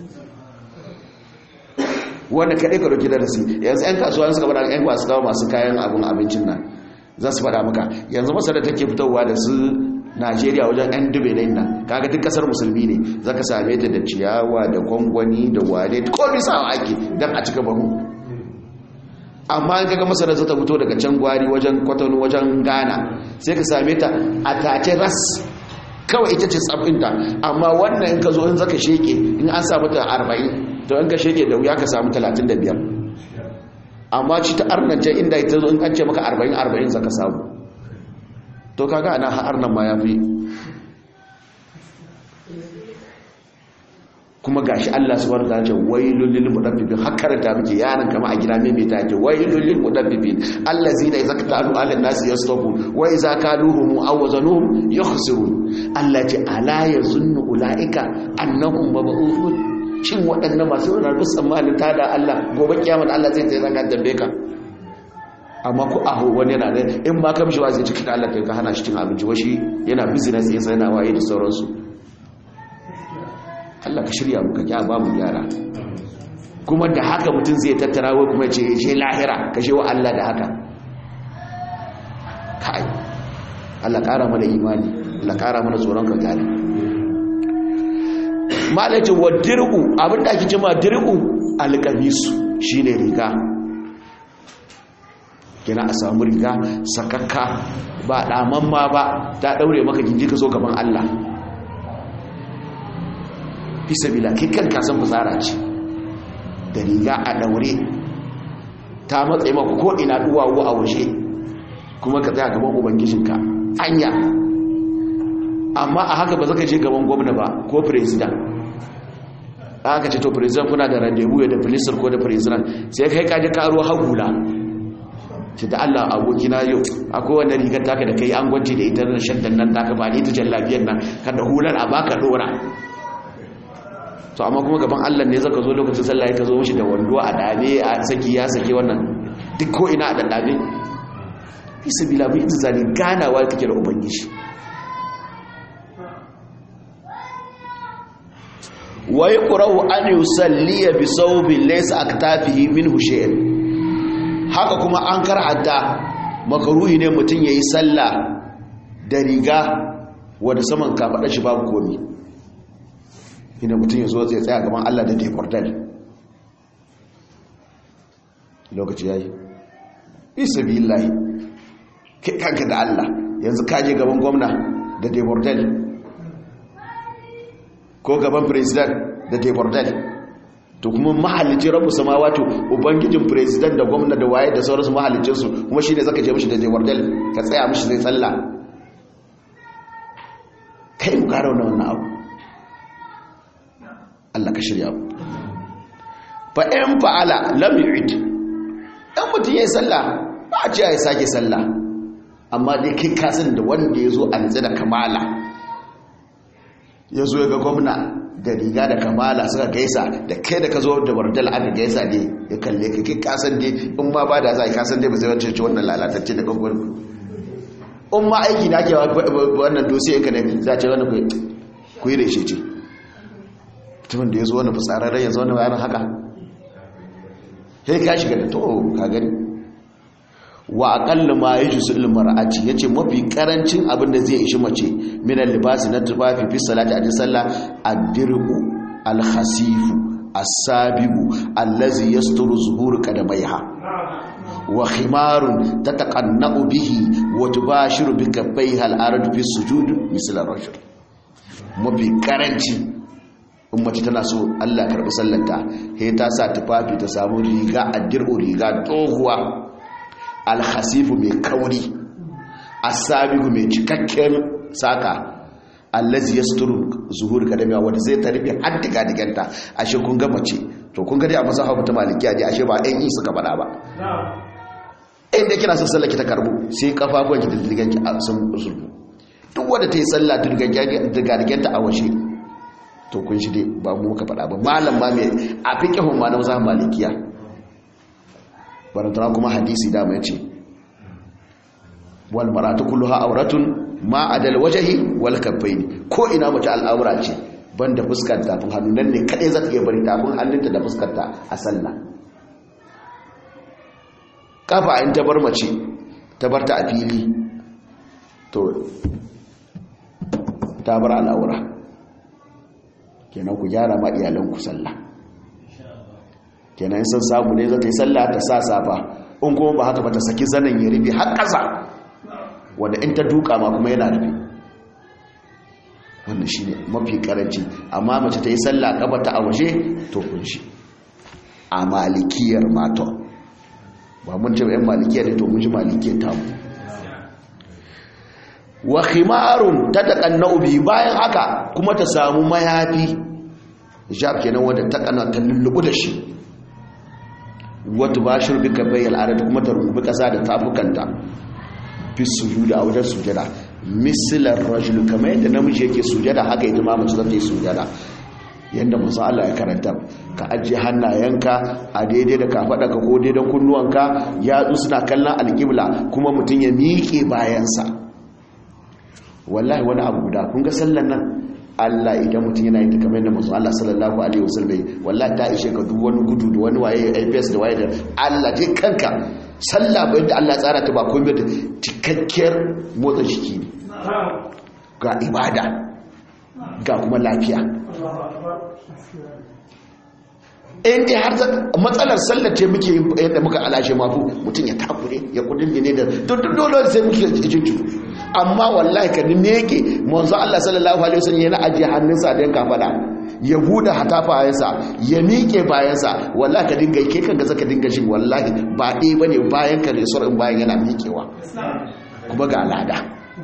wanda kaɗai ka ɗauki darasi yanzu 'yan kasuwa suka bada 'yan masu kawo masu kayan abin abincin nan za su faɗa maka yanzu masara take fitowa da su najeriya wajen 'yan dube na nan kaga duk kasar musulmi ne za ka same ta da ciyawa da gwangwani da wane ko bisa ake don a cika bahu amma in kaga masara za ta fito daga can gwari wajen kwatano wajen ghana sai ka same ta a tace ras kawai ita ce tsabinta amma wannan in ka zo in zaka sheke in an samu ta arba'in to in ka sheke da wuya ka samu talatin da biyar amma ci ta arnance inda ita zo in an ce maka arba'in arba'in zaka samu to kaga ana har nan ma ya fi kuma gashi Allah subhanahu wa ta'ala ce wailul lil mudaffifin hakkaranta muke yaran kama a gida mai mai take wailul lil mudaffifin allazina idza katalu ala nasi yastafu wa idza kaluhum aw wazanuhum yukhsirun Allah ce ala yazunnu ulaika annahum mab'uthun shin waɗannan masu ranar tsammanin tada Allah gobe kiyama Allah zai tsaye zaka dambe ka amma ku aho wani yana da in ma ka mishi wa zai cika Allah kai ka hana shi cin abinci washi yana business ya sai yana waye da sauransu Allah ka shirya muka kya ba mu gyara kuma da haka mutum zai tattara wai kuma ce je lahira ka je wa Allah da haka kai Allah kara mana imani Allah kara mana tsoron ka gane malaka wa dir'u abinda ake cewa dir'u alqamisu shine riga kina a samu riga sakakka ba daman ma ba ta daure maka gindi ka zo gaban Allah fi sabila kai kan kasan fasara ce da riga a daure ta matsayi maka ko ina duwawu a waje kuma ka tsaya gaban ubangijinka anya amma a haka ba zaka je gaban gwamna ba ko president aka ce to president kuna da rendezvous da minister ko da president sai kai kaje ka aro hagula ce da Allah abokina yau akwai wannan rigar taka da kai an gwance da ita da shaddan nan taka ba ni ta jallabiyar nan ka da hular a baka dora to amma kuma gaban Allah ne zaka zo lokacin sallah ka zo mishi da wando a dame a saki ya saki wannan duk ko ina a daddabe fi sabila bi izali ganawa kake da ubangiji wa yaqra'u an yusalliya bi sawbin laysa aktafihi minhu shay'un haka kuma an kar'ata makaruhi ne mutum yayi sallah da riga wanda saman kafada shi babu komi ina mutum ya zo zai tsaya gaban Allah da deportal lokaci yayi isa billahi kai kanka da Allah yanzu ka je gaban gwamna da deportal ko gaban president da deportal to kuma mahallicin rabu samawati ubangijin president da gwamna da waye da sauransu mahallicinsu kuma shi ne zaka je mishi da deportal ka tsaya mishi zai tsalla kai mu kara wannan abu Allah ka shirya fa in fa'ala lam yu'id dan mutun yayi sallah ba a ce ya sake sallah amma dai kai ka san da wanda yazo an da kamala yazo ga gwamna da riga da kamala suka gaisa da kai da ka zo da bardal aka gaisa ne ya kalle ka kai ka san dai in ma ba da za ka san dai ba zai wance ce wannan lalatacce da gwagwar in ma aiki na ke wannan dosiye ka ne za ce wannan ku yi reshe ce mutumin da ya zo wani fitsararren ya zo wani bayanin haka sai ka shiga da to ka gani wa aƙalla ma ya jusu ilmar aci ya ce mafi ƙarancin abin da zai ishi mace minan libasi na tufafi fi salati a ji sallah addirku alhasifu asabigu allazi yasturu zuhur kadamaiha wa khimarun tataqanna'u bihi wa tubashiru bi kaffaiha al-ardu fi sujud misl ar-rajul mafi karanci in mace tana so Allah karbi sallanta he ta sa tufafi ta samu riga addirku riga tsohuwa alhasifu mai kauri asabigu mai cikakken saka allazi yasturu zuhur kadamiya wanda zai tarbi har diga diganta ashe kun ga mace to kun ga dai a mazhabu ta malikiya dai ashe ba ɗan yi suka faɗa ba inda kina son sallah ki ta karbu sai kafafuwan ki diddigan ki a sun sulhu duk wanda ta yi sallah diddigan ta a waje to kun shi dai ba mu muka faɗa ba malam ma mai a fiqhun ma na mazhabin malikiya barantana kuma hadisi da mai ce wal maratu kulluha auratun ma adal wajhi wal kaffaini ko ina mace al'aura ce banda fuskar tafin hannu nan ne kadai za ta iya bari tafin hannunta da fuskar ta a sallah kafa in ta bar mace ta bar ta a fili to ta bar al'aura kenan ku gyara ma iyalanku sallah kenan sun samu ne za ta yi sallah ta sa safa in kuma ba haka ba ta saki zanen ya rufe har ƙasa wanda in ta duka ma kuma yana rufe wannan shi ne mafi karanci amma mace ta yi sallah ƙaba ta a waje to kunshi a malikiyar mata ba mun ce yan malikiyar ne to mun ji malikiyar tamu wa khimarun ta taƙanna ubi bayan haka kuma ta samu mayafi hijab kenan wanda ta kana ta lullubu da shi wata ba shi rubika bayyal adad kuma ta rububi kasa da tafukanta fi sujuda a wajen sujada misilar rajul kamar yadda namiji yake sujada haka ita ma mace za ta yi sujada yadda musa Allah ya karanta ka ajiye hannayenka a daidai da kafaɗa ka ko daidai kunnuwanka yatsu suna kallon alƙibla kuma mutum ya miƙe bayansa wallahi wani abu guda kun ga sallan nan Allah idan mutum yana yin ta kamar yadda manzo Allah sallallahu alaihi wasallam wallahi ta ishe ka duk wani gudu da wani waye APS da waye da Allah dai kanka sallah bai da Allah tsara ta ba komai da cikakkiyar motsa jiki ne ga ibada ga kuma lafiya in dai har matsalar sallar ce muke yadda muka alashe mafu mutum ya takure ya kudin ne da dole sai muke jinju amma wallahi ka ne yake manzo Allah sallallahu alaihi wasallam yana ajiye hannunsa da yanka fada ya bude hatafayensa ya miƙe bayansa wallahi ka dinga ke kanka zaka dinga shi wallahi ba dai bane bayan ka resor in bayan yana miƙewa kuma ga alada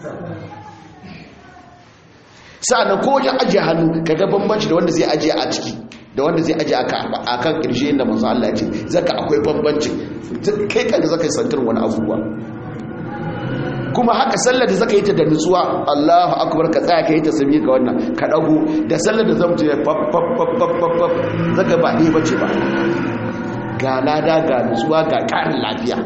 sa'annan ko wajen ajiye hannu kaga bambanci da wanda zai ajiye a ciki da wanda zai ajiye a kan ƙirshe inda manzo Allah ya ce zaka akwai bambanci kai kanka zaka yi santar wani abubuwa kuma haka sallar da zaka yi ta da nutsuwa Allahu akbar ka tsaya ka yi ta sami ga wannan ka dago da sallar da zamu je faf faf faf faf zaka ba ne bace ba ga lada ga nutsuwa ga karin lafiya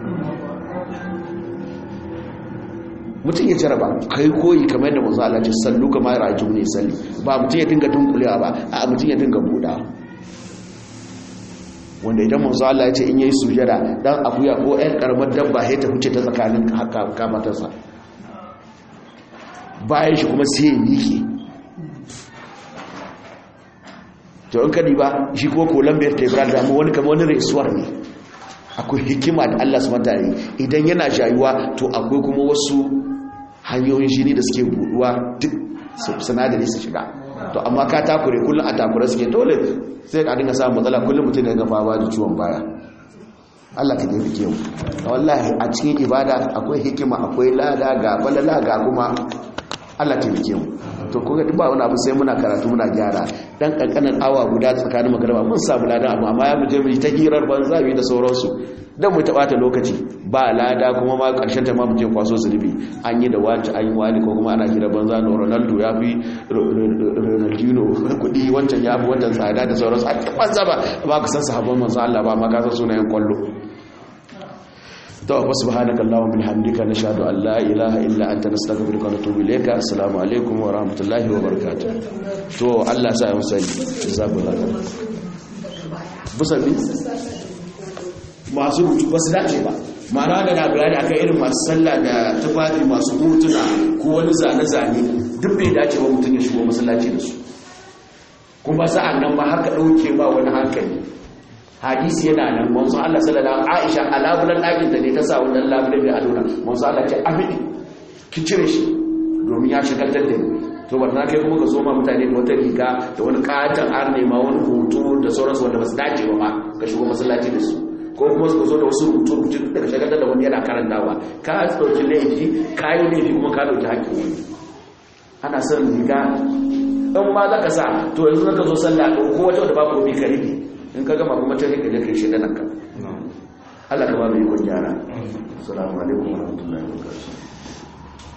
mutum ya jaraba kai koyi kamar yadda manzo Allah ya sallu kamar raju ne salli ba mutum ya dinga dunkulewa ba a mutum ya dinga buɗa wanda idan manzo Allah ya ce in yayi sujada dan akuya ko ɗan karamar dabba sai ta huce ta tsakanin kamatarsa bayan shi kuma sai ya miƙe to in kadi ba shi ko kolan bai ta ibra da mu wani kamar wani resuwar ne akwai hikima da Allah subhanahu wataala idan yana jayuwa to akwai kuma wasu hanyoyin jini da suke buduwa duk sinadari su shiga to amma ka takure kullum a takure suke dole sai ka dinga samun matsala kullum mutum ya gafa ba da ciwon baya Allah ka tafi kewu wallahi a cikin ibada akwai hikima akwai lada ga balala ga kuma Allah ta tafi kewu to kuga duk ba wani abu sai muna karatu muna gyara dan kankanin awa guda tsakanin magarba mun samu lada amma amma ya muje mu ta hirar banza bi da sauransu dan mu taɓata lokaci ba lada kuma ma karshen ta ma mu je kwaso zunubi an yi da wani an yi wani ko kuma ana hira banza no Ronaldo ya fi Ronaldinho kudi wancan ya fi wancan tsada da sauransu a cikin banza ba ba ka san sahabban manzo Allah ba ma ka san sunayen kwallo to wa subhanaka allahumma bihamdika nashhadu an la ilaha illa anta nastaghfiruka wa natubu ilayka assalamu alaikum wa rahmatullahi wa barakatuh to Allah sa ya musali jazakallahu busabi masu rubutu ba su dace ba ma'ana da na bayani akan irin masu sallah da tufafi masu hotuna ko wani zane-zane duk bai dace ba mutum ya shigo masallaci da su kuma sa'an nan ba haka ɗauke ba wani hankali hadisi yana nan manzo Allah sallallahu Aisha a labulan ɗakin da ne ta sa wannan labulan mai adona manzo Allah ce amini ki cire shi domin ya shagaltar da ni to ba na kai kuma ka soma mutane da wata riga da wani katon an nema wani hoto da sauransu wanda ba su dace ba ma ka shigo masallaci da su ko kuma su zo da wasu rubutu rubutu daga shagaltar da wani yana karantawa ka ɗauki laifi ka yi laifi kuma ka ɗauki haƙƙin wani ana son riga in ma za ka sa to yanzu zaka zo sallah ko wata wadda ba ko bi ka rufe in ka gama kuma ta rike da kai shi nan ka Allah ka ba mu ikon gyara assalamu alaikum wa rahmatullahi wa barakatuh